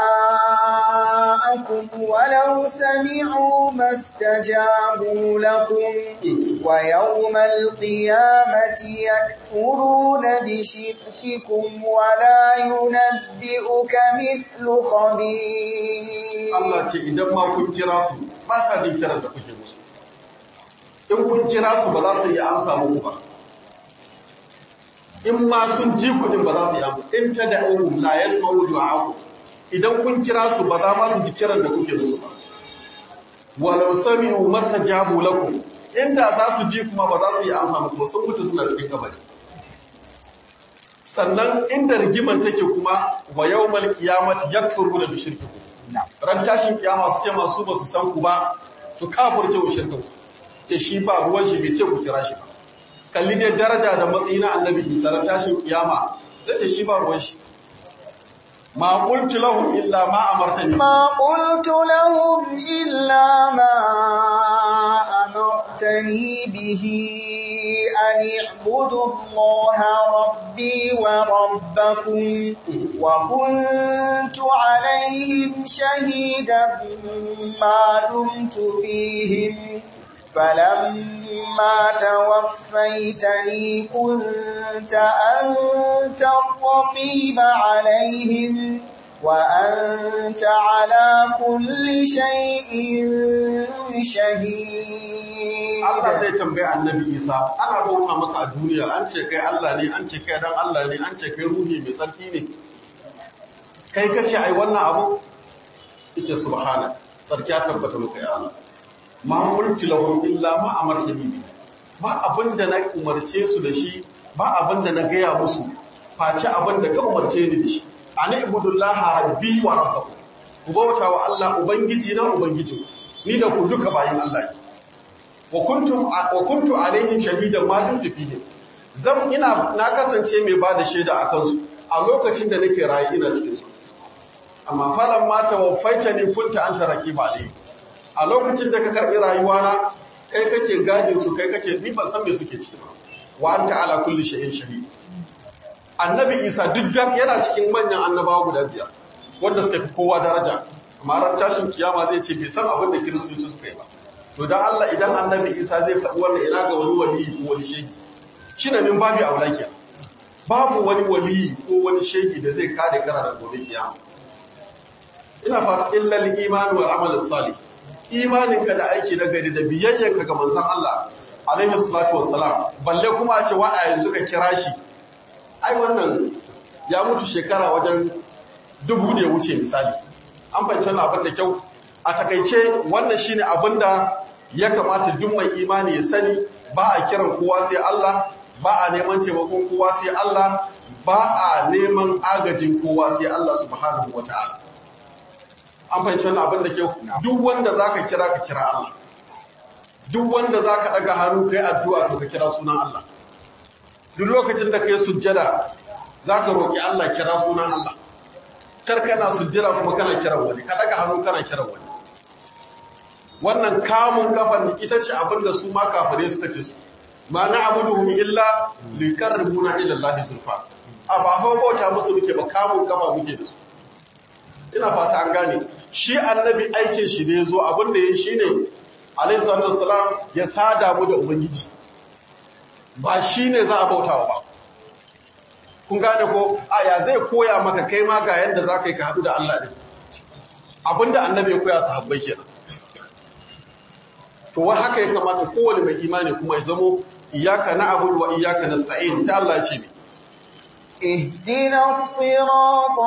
Speaker 3: دعاءكم ولو سمعوا ما استجابوا لكم ويوم القيامة يكفرون بشرككم ولا ينبئك مثل خبير
Speaker 1: Allah ce idan ma kun kira su ba sa jin kiran da kuke musu in kun kira su ba za su yi amsa muku ba in ma sun ji kudin ba za su yi amsa in ta da ohun la ya smaru du'a'aku idan kun kira su ba za ma su ji kiran da kuke musu ba walau sami'u masajabu lakum inda za su ji kuma ba za su yi amsa muku ba sun mutu suna cikin kabari sannan inda rigiman take kuma wa yawmal qiyamati yakfuruna bi shirkikum ran tashin kiyama su ce masu ba su san ku ba su kafurce wa shirkin ku ce shi ba ruwan shi bai ce ku kira shi ba kalli dai daraja da matsayi na annabi isa ran tashin kiyama zai ce shi ba ruwan shi ma qultu lahum illa ma amartani
Speaker 3: ما قلت لهم إلا ما أمرتني به أن اعبدوا الله ربي وربكم وكنت عليهم شهيدا ما دمت فيهم فلما توفيتني كنت أنت الرقيب عليهم وأنت على كل شيء شهيد
Speaker 1: Allah zai tambaye annabi Isa ana bauta maka a duniya an ce kai Allah ne an ce kai dan Allah ne an ce kai ruhi mai tsarki ne kai kace ai wannan abu yace subhana sarki ya tabbata maka ya Allah ma mulki lahum illa ma amartani bi ba abinda na umarce su da shi ba abinda na gaya musu face abinda ka umarce ni da shi ani ibudullaha rabbi wa rabbakum ku bauta wa Allah ubangiji na ubangiji ni da ku duka bayin Allah ne wa kuntum wa kuntu alaihim shahidan ma dumtu fihim zan ina na kasance mai ba da shaida a kansu a lokacin da nake rayu ina cikin su amma falan ma tawaffaita ni kunta anta raqiba alayhi a lokacin da ka karbi rayuwana kai kake gadin su kai kake ni ban san me suke ciki ba wa anta ala kulli shay'in shahid annabi isa duk da yana cikin manyan annabawa guda biyar wanda suka fi kowa daraja amma ran tashin kiyama zai ce bai san abin da kiristoci suka yi ba to dan Allah idan annabi isa zai faɗi wannan ina ga wani wali ko wani shegi shine min babu aulakiya babu wani wali ko wani shegi da zai kare kara da gobe kiyama ina fata illa al-iman wal amal salih imaninka da aiki na gari da biyayyanka ga manzon Allah alaihi salatu wassalam balle kuma a ce wa a yanzu ka kira shi ai wannan ya mutu shekara wajen dubu da ya wuce misali an fahimci wannan abin da kyau a takaice wannan shine abin da ya kamata duk mai imani ya sani ba a kiran kowa sai Allah ba a neman taimakon kowa sai Allah ba a neman agajin kowa sai Allah subhanahu wataala an fahimci wannan abin da kyau duk wanda zaka kira ka kira Allah duk wanda zaka daga hannu kai addu'a to ka kira sunan Allah duk lokacin da kai sujjada zaka roki Allah kira sunan Allah kar kana sujjada kuma kana kiran wani ka daga hannu kana kiran wani wannan kamun kafan ita ce abin da su ma kafire suka ce ma na abuduhum illa liqarribuna ila Allah zulfa a ba fa bauta musu muke ba kamun kafa muke da su ina fata an gane shi annabi aikin shi ne zo abin da yayi shine alayhi salatu wassalam ya sada mu da ubangiji ba shine za a bautawa ba kun gane ko aya zai koya maka kai ma ga yadda za ka yi ka haɗu da Allah ɗin abinda annabi ya koya sahabbai kenan to wai haka ya kamata kowane mai imani kuma ya zamo iyaka na abu wa iyaka na sa'in sai Allah ya ce ne
Speaker 3: اهدنا الصراط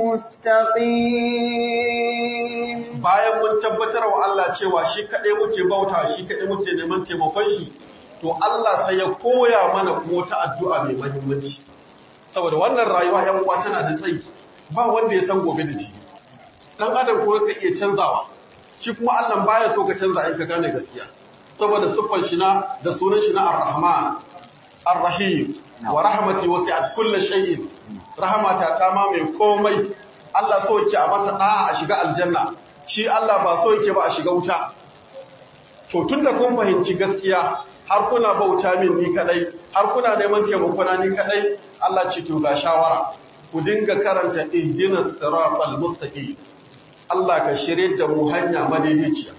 Speaker 3: المستقيم
Speaker 1: bayan mun tabbatar wa Allah cewa shi kaɗai muke bauta shi kaɗai muke neman taimakon shi to Allah sai ya koya mana kuma wata addu'a mai muhimmanci saboda wannan rayuwa ‘yan uwa tana da tsayi ba wanda ya san gobe da ji dan adam ko ka iya canzawa shi kuma Allah baya so ka canza in ka gane gaskiya saboda siffar shi na da sunan shi na ar-rahman ar-rahim wa rahmati wasi'at kulli shay'in rahmata ta ma mai komai Allah so yake a masa da'a a shiga aljanna shi Allah ba so yake ba a shiga wuta to tunda kun fahimci gaskiya har kuna bauta min ni kadai har kuna neman taimako na ni kadai Allah ce to ga shawara ku dinga karanta ihdinas siratal mustaqim Allah ka shirye da mu hanya madaidaiciya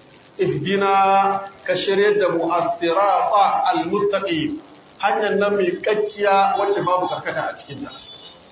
Speaker 1: ihdina ka shirye da mu as-sirata al-mustaqim hanyar nan mai kakkiya wacce babu karkata a cikin ta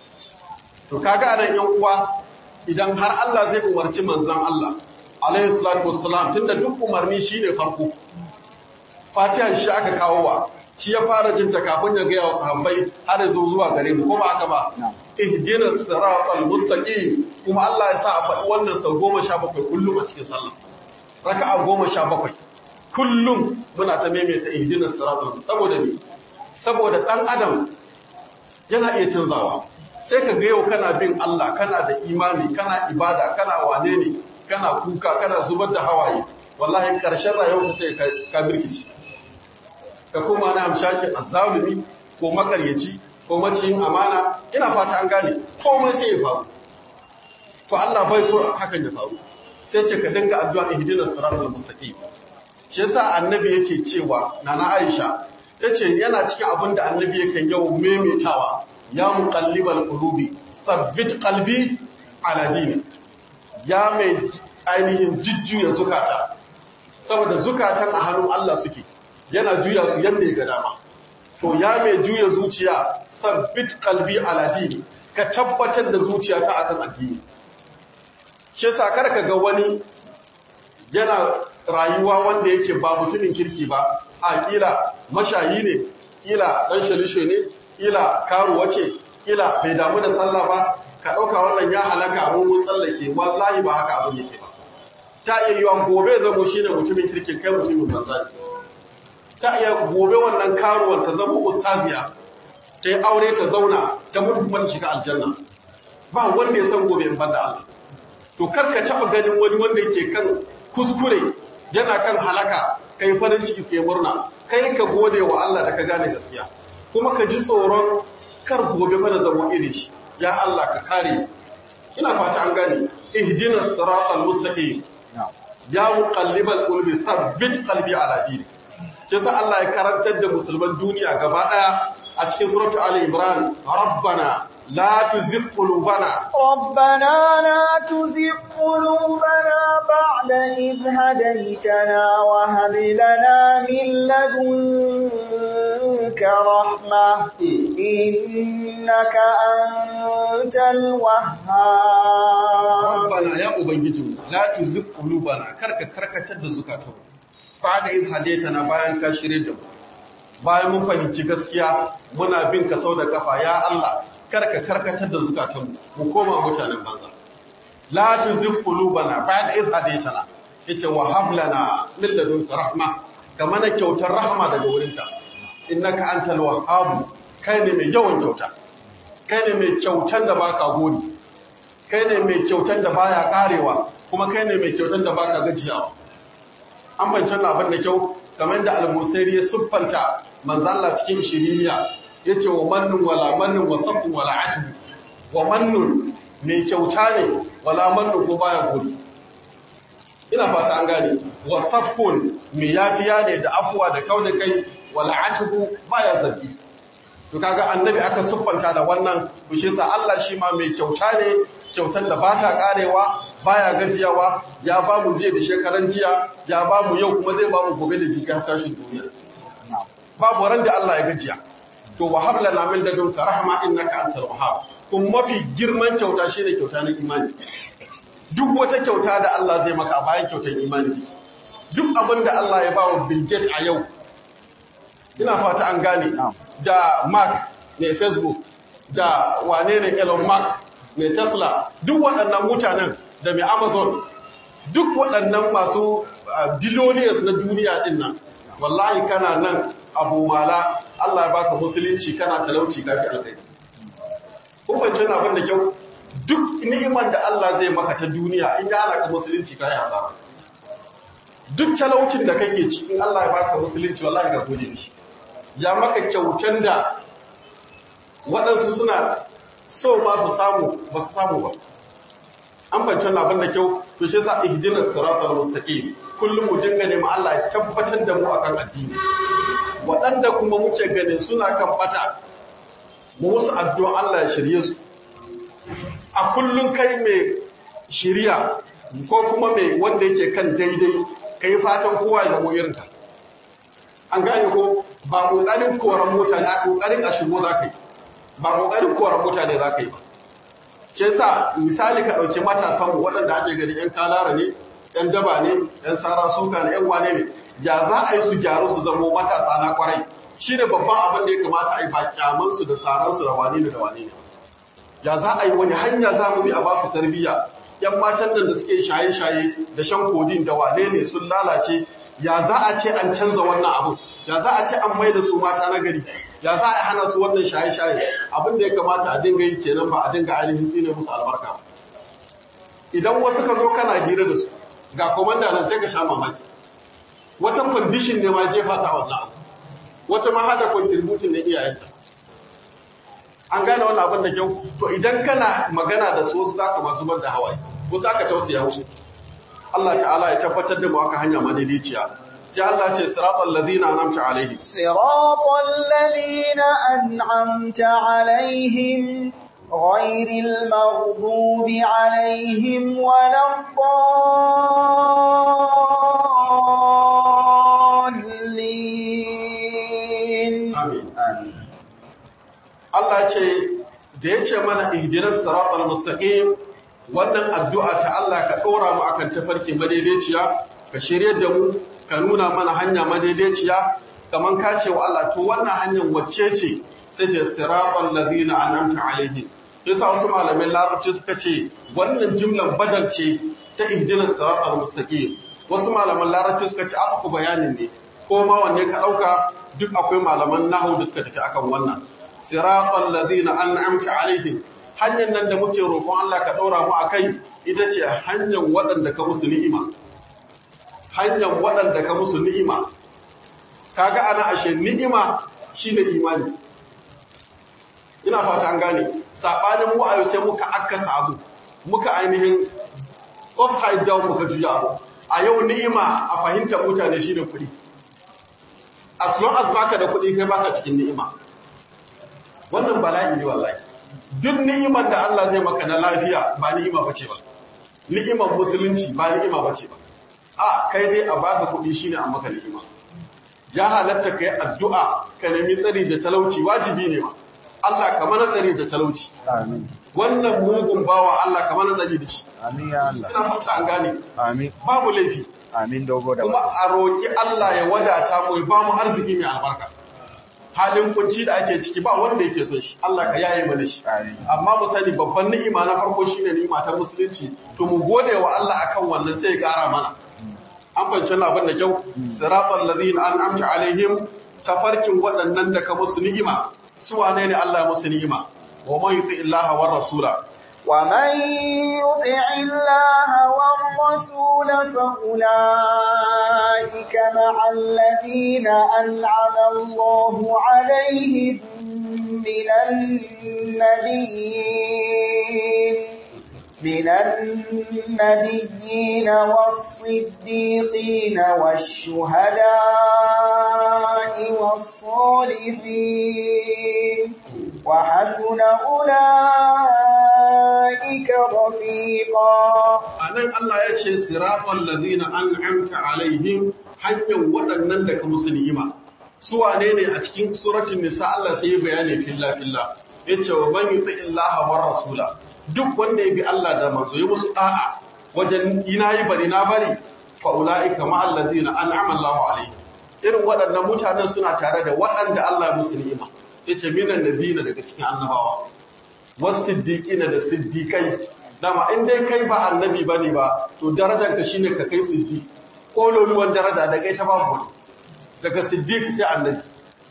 Speaker 1: to kaga anan yan uwa idan har Allah zai umarci manzon Allah alaihi salatu wassalam tunda duk umarni shine farko Fatiha shi aka kawo wa shi ya fara jin ta kafin ya gaya wa sahabbai har zo zuwa gare mu ko ba haka ba ihdinas siratal mustaqim kuma Allah ya sa a faɗi wannan sau goma sha bakwai kullum a cikin sallah raka'a goma sha bakwai kullum muna ta maimaita ihdinas siratal saboda me saboda dan adam yana iya canzawa sai ka ga yau kana bin Allah kana da imani kana ibada kana wane ne kana kuka kana zubar da hawaye wallahi karshen rayuwarka sai ka birkici ka koma na amshaki azzalumi ko makaryaci ko maciyin amana ina fata an gane komai sai ya faru to Allah bai so hakan ya faru sai ce ka dinga addu'a ihdinas siratal mustaqim shi yasa annabi yake cewa nana Aisha tace yana cikin abin da annabi yake yau memetawa ya muqallibal qulubi thabbit qalbi ala dini ya mai ainihin jujjuya zukata saboda zukatan a hannun Allah suke yana juya su yadda ya ga dama to ya mai juya zuciya sabbit kalbi ala dini ka tabbatar da zuciya ta akan addini shi yasa kar ka ga wani yana rayuwa wanda yake ba mutumin kirki ba a kila mashayi ne kila dan shalisho ne kila karuwa ce kila bai damu da sallah ba ka dauka wannan ya halaka mu mun tsallake wallahi ba haka abin yake ba ta iya yiwa gobe zamo shine mutumin kirkin kai mutumin banza ta iya gobe wannan karuwar ta zama ustaziya ta yi aure ta zauna ta mutu kuma ta shiga aljanna ba wanda ya san gobe in banda Allah to kar ka taba ganin wani wanda yake kan kuskure yana kan halaka kai farin ciki kai murna kai ka gode wa Allah da ka gane gaskiya kuma ka ji tsoron kar gobe mana zama irin shi ya Allah ka kare ina fata an gane ihdinas siratal mustaqim
Speaker 2: na'am
Speaker 1: ya muqallibal qulubi thabbit qalbi ala dinik kisa Allah ya karantar da musulman duniya gaba daya a cikin suratul ali imran rabbana la tuzigh qulubana
Speaker 3: ربنا لا تزغ قلوبنا بعد إذ هديتنا وهب لنا من لدنك رحمة إنك أنت الوهاب
Speaker 1: rabbana ya ubangiji la tuzigh qulubana karka karkatar da zukatan ba'da iz hadaytana bayan ka shirye da mu bayan mun fahimci gaskiya muna bin ka sau da kafa ya Allah karka karkatar da zukatan mu mu koma mutanen banza la tuzigh qulubana ba'da iz hadaytana yace wa hab lana min ladunka rahma ka mana kyautar rahma daga wurinka innaka antal wahhab kai ne mai yawan kyauta kai ne mai kyautan da baka gode kai ne mai kyautan da baya karewa kuma kai ne mai kyautan da baka gajiyawa an bancin abin da kyau kamar da al-musairi ya siffanta manzo Allah cikin shiriya yace wa mannun wala mannun wa safu wala atu wa mannun mai kyauta ne wala mannun ko baya gode ina fata an gane wa safun mai yafiya ne da afuwa da kauna kai wala atu baya zargi to kaga annabi aka siffanta da wannan to shi yasa Allah shi ma mai kyauta ne kyautar da ba ta karewa baya gajiyawa ya ba mu jiya da shekaran jiya ya ba mu yau kuma zai ba mu gobe da jibi har tashin duniya
Speaker 2: na'am
Speaker 1: babu ran da Allah ya gajiya to wahab lana min ladunka rahma innaka antal wahhab kun mafi girman kyauta shine kyauta na imani duk wata kyauta da Allah zai maka a bayan kyautar imani duk abin da Allah ya ba wa Bill Gates a yau ina fata an gane
Speaker 2: Na'am.
Speaker 1: da Mark mai Facebook da wane ne Elon Musk mai Tesla duk waɗannan mutanen da mai Amazon duk waɗannan masu uh, billionaires na duniya din nan wallahi kana nan abu mala Allah ya baka musulunci kana talauci kafi alkai kun fahimci wannan abin da kyau duk ni'imar da Allah zai maka ta duniya in ya hana ka musulunci kai asara duk talaucin da kake cikin Allah ya baka musulunci wallahi ga gode mishi ya maka kyautan da waɗansu suna so ma su samu ba su samu ba an fahimci wannan abin da kyau to shi yasa ihdinas siratal mustaqim kullum mu dinga neman Allah ya tabbatar da mu akan addini waɗanda kuma muke ganin suna kan bata mu musu addu'a Allah ya shirye su a kullum kai mai shiriya ko kuma mai wanda yake kan daidai kai fatan kowa ya zama irinka an gane ko ba kokarin koran mutane a kokarin a shigo za ka yi ba kokarin koran mutane za ka yi ba shi yasa misali ka ɗauki matasan mu waɗanda ake gani yan kalara ne yan daba ne yan sara suka ne yan wane ne ya za a yi su gyaru su zamo matasa na kwarai shi ne babban abin da ya kamata a yi ba kyamansu da saransu da wane ne da wane ne ya za a yi wani hanya za mu bi a ba su tarbiyya yan matan nan da suke shaye-shaye da shan kodin da wane ne sun lalace ya za a ce an canza wannan abu ya za a ce an mai da su mata na gari ya za a hana su wannan shaye-shaye abin da ya kamata a dinga yi kenan ba a dinga ainihin tsine musu albarka ba idan wasu ka zo kana hira da su ga komanda nan sai ka sha mamaki wata condition ne ma jefa ta wannan abu wata ma hada contribution na iyayenta an gane wannan abin da kyau to idan kana magana da su wasu zaka masu bar da hawaye ko zaka tausaya musu Allah ta'ala ya tabbatar da mu aka hanya madaidaiciya sai Allah ce siratal ladina an'amta alaihim
Speaker 3: صراط الذين أنعمت عليهم غير المغضوب عليهم ولا الضالين
Speaker 1: amin
Speaker 2: amin
Speaker 1: Allah ce da ya ce mana ihdinas siratal mustaqim wannan addu'a ta Allah ka ɗora mu akan tafarki madaidaiciya ka shirye da mu ka nuna mana hanya madaidaiciya kaman ka ce wa Allah to wannan hanyar wacce ce sai ta siratal ladina an'amta alaihim yasa wasu malamin larabci suka ce wannan jumlan badal ce ta ihdinas siratal mustaqim wasu malaman larabci suka ce aka ku bayanin ne ko ma wanne ka ɗauka duk akwai malaman nahu da suka tafi akan wannan siratal ladina an'amta alaihim hanyar nan da muke roƙon Allah ka ɗora mu akai ita ce hanyar waɗanda ka musu ni'ima hanyar waɗanda ka musu ni'ima kaga ana ashe ni'ima shine imani ina fata an gane sabanin mu ayo sai muka akkasa abu muka ainihin upside down muka juya abu a yau ni'ima a fahimtar mutane shine kuɗi as long as baka da kuɗi kai baka cikin ni'ima wannan bala'i ne wallahi duk ni'imar da Allah zai maka na lafiya ba ni'ima bace ba ni'imar musulunci ba ni'ima bace ba a kai dai a baka kuɗi shine an maka ni'ima ya halatta kai addu'a ka nemi tsari da talauci wajibi ne ma Allah ka mana tsari da talauci
Speaker 2: Amin.
Speaker 1: wannan mugun bawa Allah ka mana tsari da shi
Speaker 2: Amin ya Allah.
Speaker 1: ina fata an gane
Speaker 2: Amin.
Speaker 1: babu laifi
Speaker 2: Amin dogo da
Speaker 1: kuma
Speaker 2: wasu.
Speaker 1: a roƙi Allah ya wadata mu ya ba mu arziki mai albarka halin kunci da ake ciki ba wanda yake son shi Allah ka yaye mana shi
Speaker 2: Amin.
Speaker 1: amma mu sani babban ni'ima na farko shine ni'ima ta musulunci to mu gode wa Allah akan wannan sai ya ƙara mana an fahimci wannan abin da kyau siratal ladina an'amta alaihim tafarkin waɗannan da ka musu ni'ima su wane ne Allah ya musu ni'ima wa man yuti illaha war rasula
Speaker 3: ومن يطع الله والرسول فأولئك مع الذين أنعم الله عليهم من النبيين من النبيين والصديقين والشهداء والصالحين وحسن أولئك رفيقا
Speaker 1: anan Allah ya ce siratal ladina an'amta alaihim hanyar waɗannan da ka musu ni'ima su wane ne a cikin suratul nisa Allah sai ya bayani filla filla yace wa man yuti illaha war rasula duk wanda ya bi Allah da manzo ya musu da'a wajen ina yi bari na bari fa ulaika ma alladina an'ama Allahu alaihim irin waɗannan mutanen suna tare da waɗanda Allah ya musu ni'ima yace minan nabiyina daga cikin annabawa wasiddiqina da siddiqai dama in dai kai ba annabi bane ba to darajar ka shine ka kai siddiq kololuwan daraja da kai ta babu wani. daga siddiq sai annabi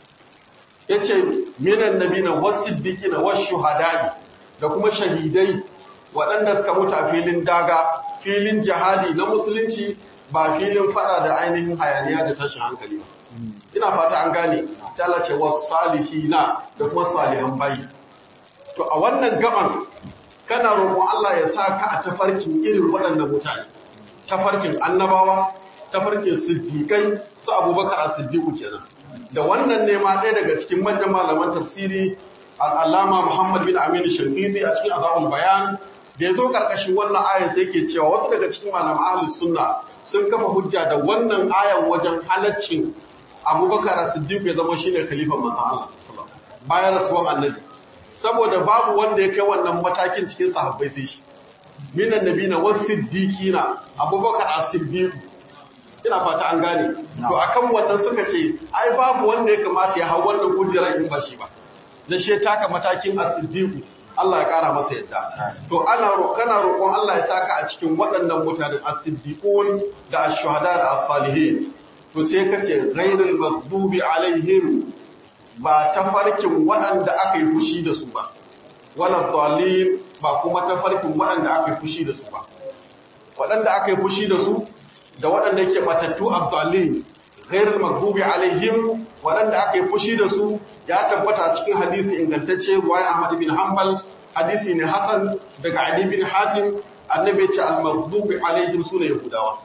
Speaker 1: yace minan nabiyina wasiddiqina washuhada'i da kuma shahidai waɗanda suka mutu a filin daga filin jihadi na musulunci ba filin fada da ainihin hayaniya da tashin hankali ba ina fata an gane ta Allah ce was salihina da kuma salihan bayi to a wannan gaban kana roƙon Allah ya sa ka a tafarkin irin waɗannan mutane tafarkin annabawa tafarkin siddiƙai su abubakar a siddiƙu kenan da wannan ne ma ɗaya daga cikin manyan malaman tafsiri al'allama muhammad bin aminu shankiti a cikin azabul bayan da ya zo ƙarƙashin wannan ayan sai ke cewa wasu daga cikin malaman ahlus sunna sun kafa hujja da wannan ayan wajen halaccin abubakar a siddiƙu ya zama shine khalifan manzon Allah sallallahu alaihi wasallam bayan rasuwan annabi saboda babu wanda ya kai wannan matakin cikin sahabbai sai shi minan nabina wasiddiqina abubakar as-siddiq ina fata an gane to akan wannan suka ce ai babu wanda ya kamata ya hau wannan kujerar in ba shi ba da shi ya taka matakin as-siddiq Allah ya kara masa yadda to ana kana roƙon Allah ya saka a cikin waɗannan mutanen as-siddiqun da ash-shuhada da as-salihin to sai kace ghairul maghdubi alaihim ba tafarkin waɗanda aka yi fushi da su ba wala dalil ba kuma tafarkin waɗanda aka yi fushi da su ba waɗanda aka yi fushi da su da waɗanda ke batattu abdalin ghairul maghdubi alaihim waɗanda aka yi fushi da su ya tabbata cikin hadisi ingantacce ruwaya Ahmad bin Hanbal hadisi ne Hasan daga Ali bin Hatim annabi ya ce al maghdubi alaihim sune yahudawa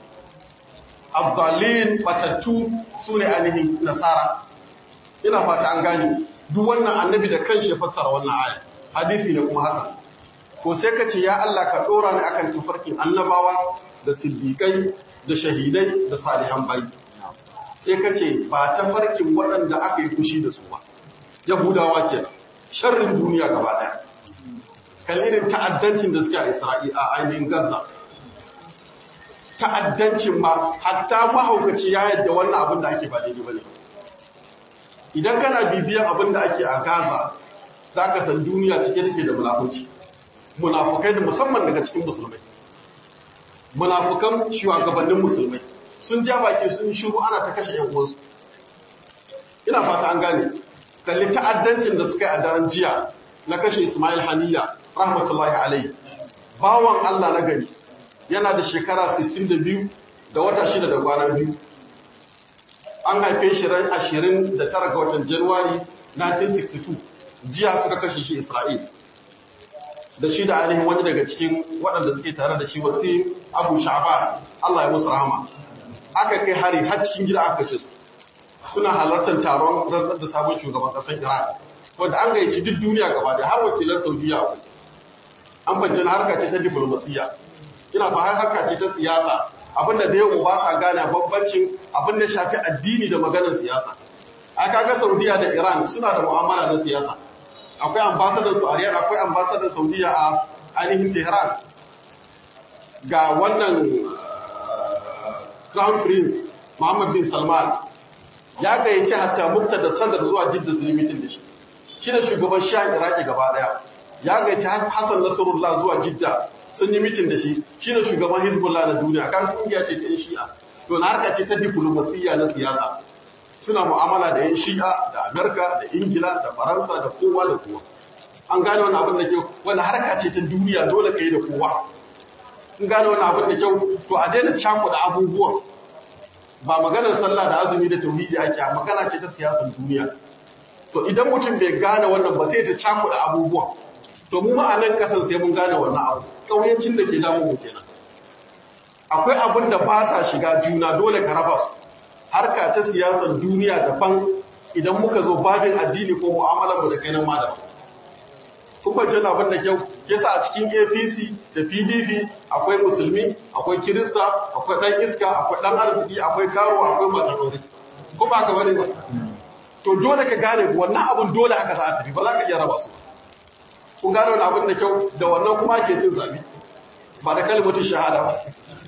Speaker 1: abdalin batattu sune ainihin nasara ina fata an gane duk wannan annabi da kanshi ya fassara wannan aya hadisi ne kuma hasan ko sai ka ce ya Allah ka dora ni akan tufarkin annabawa da siddiqai da shahidai da salihan bai sai ka ce ba tafarkin waɗanda aka yi fushi da su ba yahudawa ke sharrin duniya gaba ɗaya kalirin ta'addancin da suke a isra'ila a ainihin gaza ta'addancin ma hatta mahaukaci ya yadda wannan abin da ake ba daidai ba ne idan kana bibiyan abin da ake a Gaza za ka san duniya cike take da munafuci munafukai da musamman daga cikin musulmai munafukan shugabannin musulmai sun ja baki sun shiru ana ta kashe yan uwansu ina fata an gane kalli ta'addancin da suka yi a daren jiya na kashe Ismail Haniya rahmatullahi alaihi bawan Allah na gari yana da shekara 62 da wata shida da kwana biyu an haife shi ran 29 ga watan Januwari 1962 jiya suka kashe shi Isra'il da shi da ainihin wani daga cikin waɗanda suke tare da shi wasu Abu Sha'ban Allah ya musu rahama aka kai hari har cikin gida aka kashe su suna halartar taron rantsar da sabon shugaban ƙasar Iran wanda an gayyaci duk duniya gaba da har wakilan Saudiya an fahimci harka ce ta diplomasiyya ina ba harka ce ta siyasa abinda da yau ba sa gane bambancin abin da shafi addini da maganar siyasa a kaga Saudiya da Iran suna da mu'amala na siyasa akwai ambasadar su a Riyadh akwai ambasadar Saudiya a ainihin Tehran ga wannan Crown Prince Muhammad bin Salman ya gayyaci hatta mukta da sadar zuwa Jidda su yi mitin da shi shi da shugaban Shah Iraki gaba daya ya gayyaci Hassan Nasrullah zuwa Jidda sun yi mitin da shi shi da shugaban Hezbollah na duniya kan kungiya ce ta yan Shi'a to na harka ce ta diplomasiyya na siyasa suna mu'amala da yan Shi'a da Amerika da Ingila da Faransa da kowa da kowa an gane wani abin da kyau wani harka ce ta duniya dole ka yi da kowa in gane wani abin da kyau to a daina cakuɗa abubuwan ba maganar sallah da azumi da tauhidi ake a magana ce ta siyasar duniya to idan mutum bai gane wannan ba sai ta cakuɗa abubuwan to mu ma a nan kasan sai mun gane wannan abu ƙauyancin da ke damu mu kenan akwai abin da ba sa shiga juna dole ka raba su harka ta siyasar duniya daban idan muka zo babin addini ko mu'amalar mu da kai nan ma daban kun fahimci abin da kyau yasa a cikin APC da PDP akwai musulmi akwai kirista akwai dan iska akwai dan arziki akwai karo akwai matarori ko ba ka bane ba to dole ka gane wannan abun dole aka sa a tafi ba za ka iya raba su kun gane wani abin da kyau da wannan kuma ke cin zabi ba da kalmatin shahada ba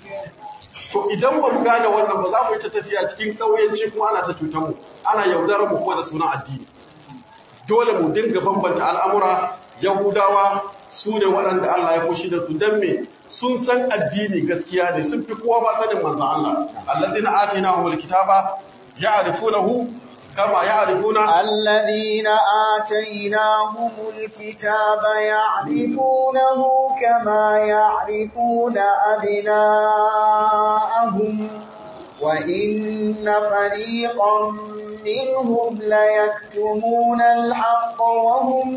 Speaker 1: to idan ba mu gane wannan ba za mu yi ta tafiya cikin ƙauyenci kuma ana ta cutar mu ana yaudarar mu kuma da sunan addini dole mu dinga bambanta al'amura yahudawa su ne waɗanda Allah ya fushi da su don me sun san addini gaskiya ne sun fi kowa ba sanin manzon Allah allazina atainahumul kitaba ya'rifunahu kama ya'rifuna
Speaker 3: الذين آتيناهم الكتاب يعرفونه كما يعرفون أبناءهم وإن فريقا منهم ليكتمون الحق وهم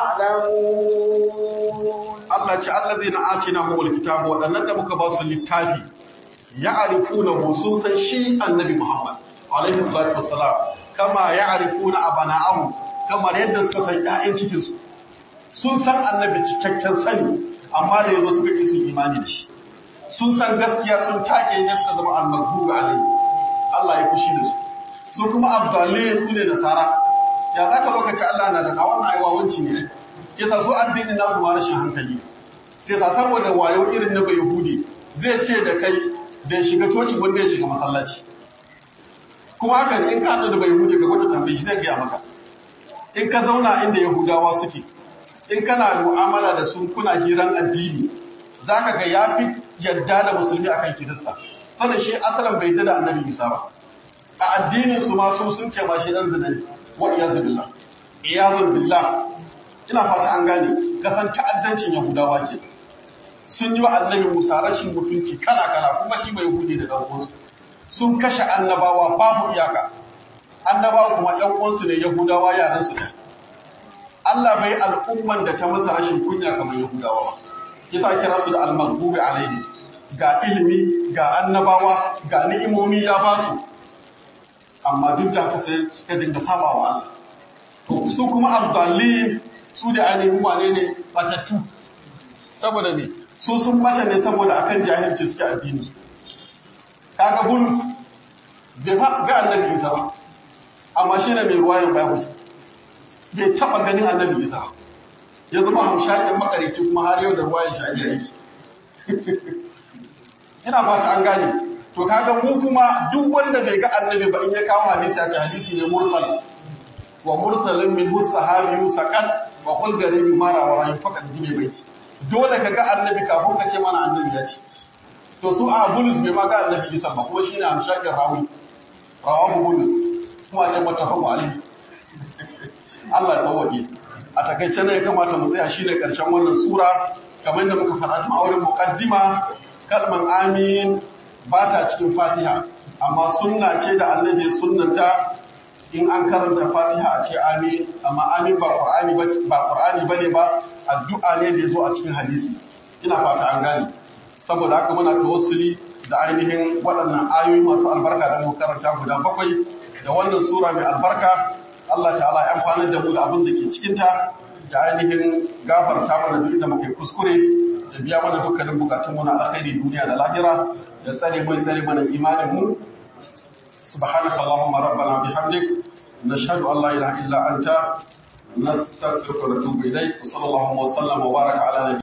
Speaker 3: يعلمون
Speaker 1: Allah ce allazina atainahumul kitaba waɗannan da muka ba su littafi ya'rifunahu sun san shi annabi Muhammad alaihi salatu wassalam kama ya'rifuna abana'ahum kamar yadda suka san ƴaƴan cikin su sun san annabi cikakken sani amma da yazo suka ki su imani da shi sun san gaskiya sun take ne suka zama al-maghdubi alaihi Allah ya fushi da su su kuma abdalai su ne nasara ya zaka lokaci Allah na da na wannan aiwa wanci ne yasa su addinin nasu ma rashin hankali yasa saboda wayo irin na bai yahudi zai ce da kai da shiga coci wanda ya shiga masallaci kuma hakan in ka haɗu da bai yahudi ka gwada tambayi zai gaya maka in ka zauna inda yahudawa suke in kana mu'amala da su kuna hiran addini zaka ga ya fi yadda da musulmi akan kirista sannan shi asalin bai da annabi isa ba a addinin su ma su sun ce ma shi dan zina ne wa iyazu billah iyazu billah ina fata an gane kasan ta'addancin yahudawa ke sun yi wa annabi musa rashin mutunci kala kala kuma shi bai hude da dan uwansu sun kashe annabawa babu iyaka annabawa kuma ƴan uwansu ne yahudawa yaran su ne Allah bai al'umman da ta masa rashin kunya kamar yahudawa ba yasa kira su da al-maghdubi alaihi ga ilimi ga annabawa ga ni'imomi ya ba su amma duk da haka sai suka dinga saba wa Allah to su kuma abdallin su da ainihin wane ne batattu saboda ne su sun bata ne saboda akan jahilci suke addini kaga bulus bai fa ga annabi isa ba amma shi ne mai ruwayan bible bai taba ganin annabi isa ba ya zama hamshakin makarici kuma har yau da ruwayan shi ake aiki ina fata an gane to kaga mu kuma duk wanda bai ga annabi ba in ya kawo hadisi a ce hadisi ne mursal wa mursalin min sahabi saqat wa qul garibi mara wa rayu fakat jibe baiti dole ka ga annabi kafin ka ce mana annabi ya ce to su a bulus bai ma ga annabi isa ba kuma shine amshakin rawi rawahu bulus kuma ce mutafaqqu alayhi Allah sauwaƙe a takaice ne ya kamata mu tsaya shine karshen wannan sura kamar da muka faɗa tun a wurin muqaddima kalman amin ba ta cikin fatiha amma sunna ce da annabi sunnanta in an karanta fatiha a ce amin amma amin ba qur'ani ba ba qur'ani bane ba addu'a ne da yazo a cikin hadisi ina fata an gane saboda haka muna tawassuli da ainihin waɗannan ayoyi masu albarka da mu karanta guda bakwai da wannan sura mai albarka Allah ta'ala ya amfana da mu da abin da ke cikin ta da ainihin gafarta mana duk da muke kuskure da biya mana dukkanin bukatun mu na alkhairi duniya da lahira da tsare mu tsare mana imanin mu سبحانك اللهم ربنا بحمدك نشهد أن لا إله إلا أنت نستغفرك ونتوب إليك وصلى الله وسلم وبارك على نبينا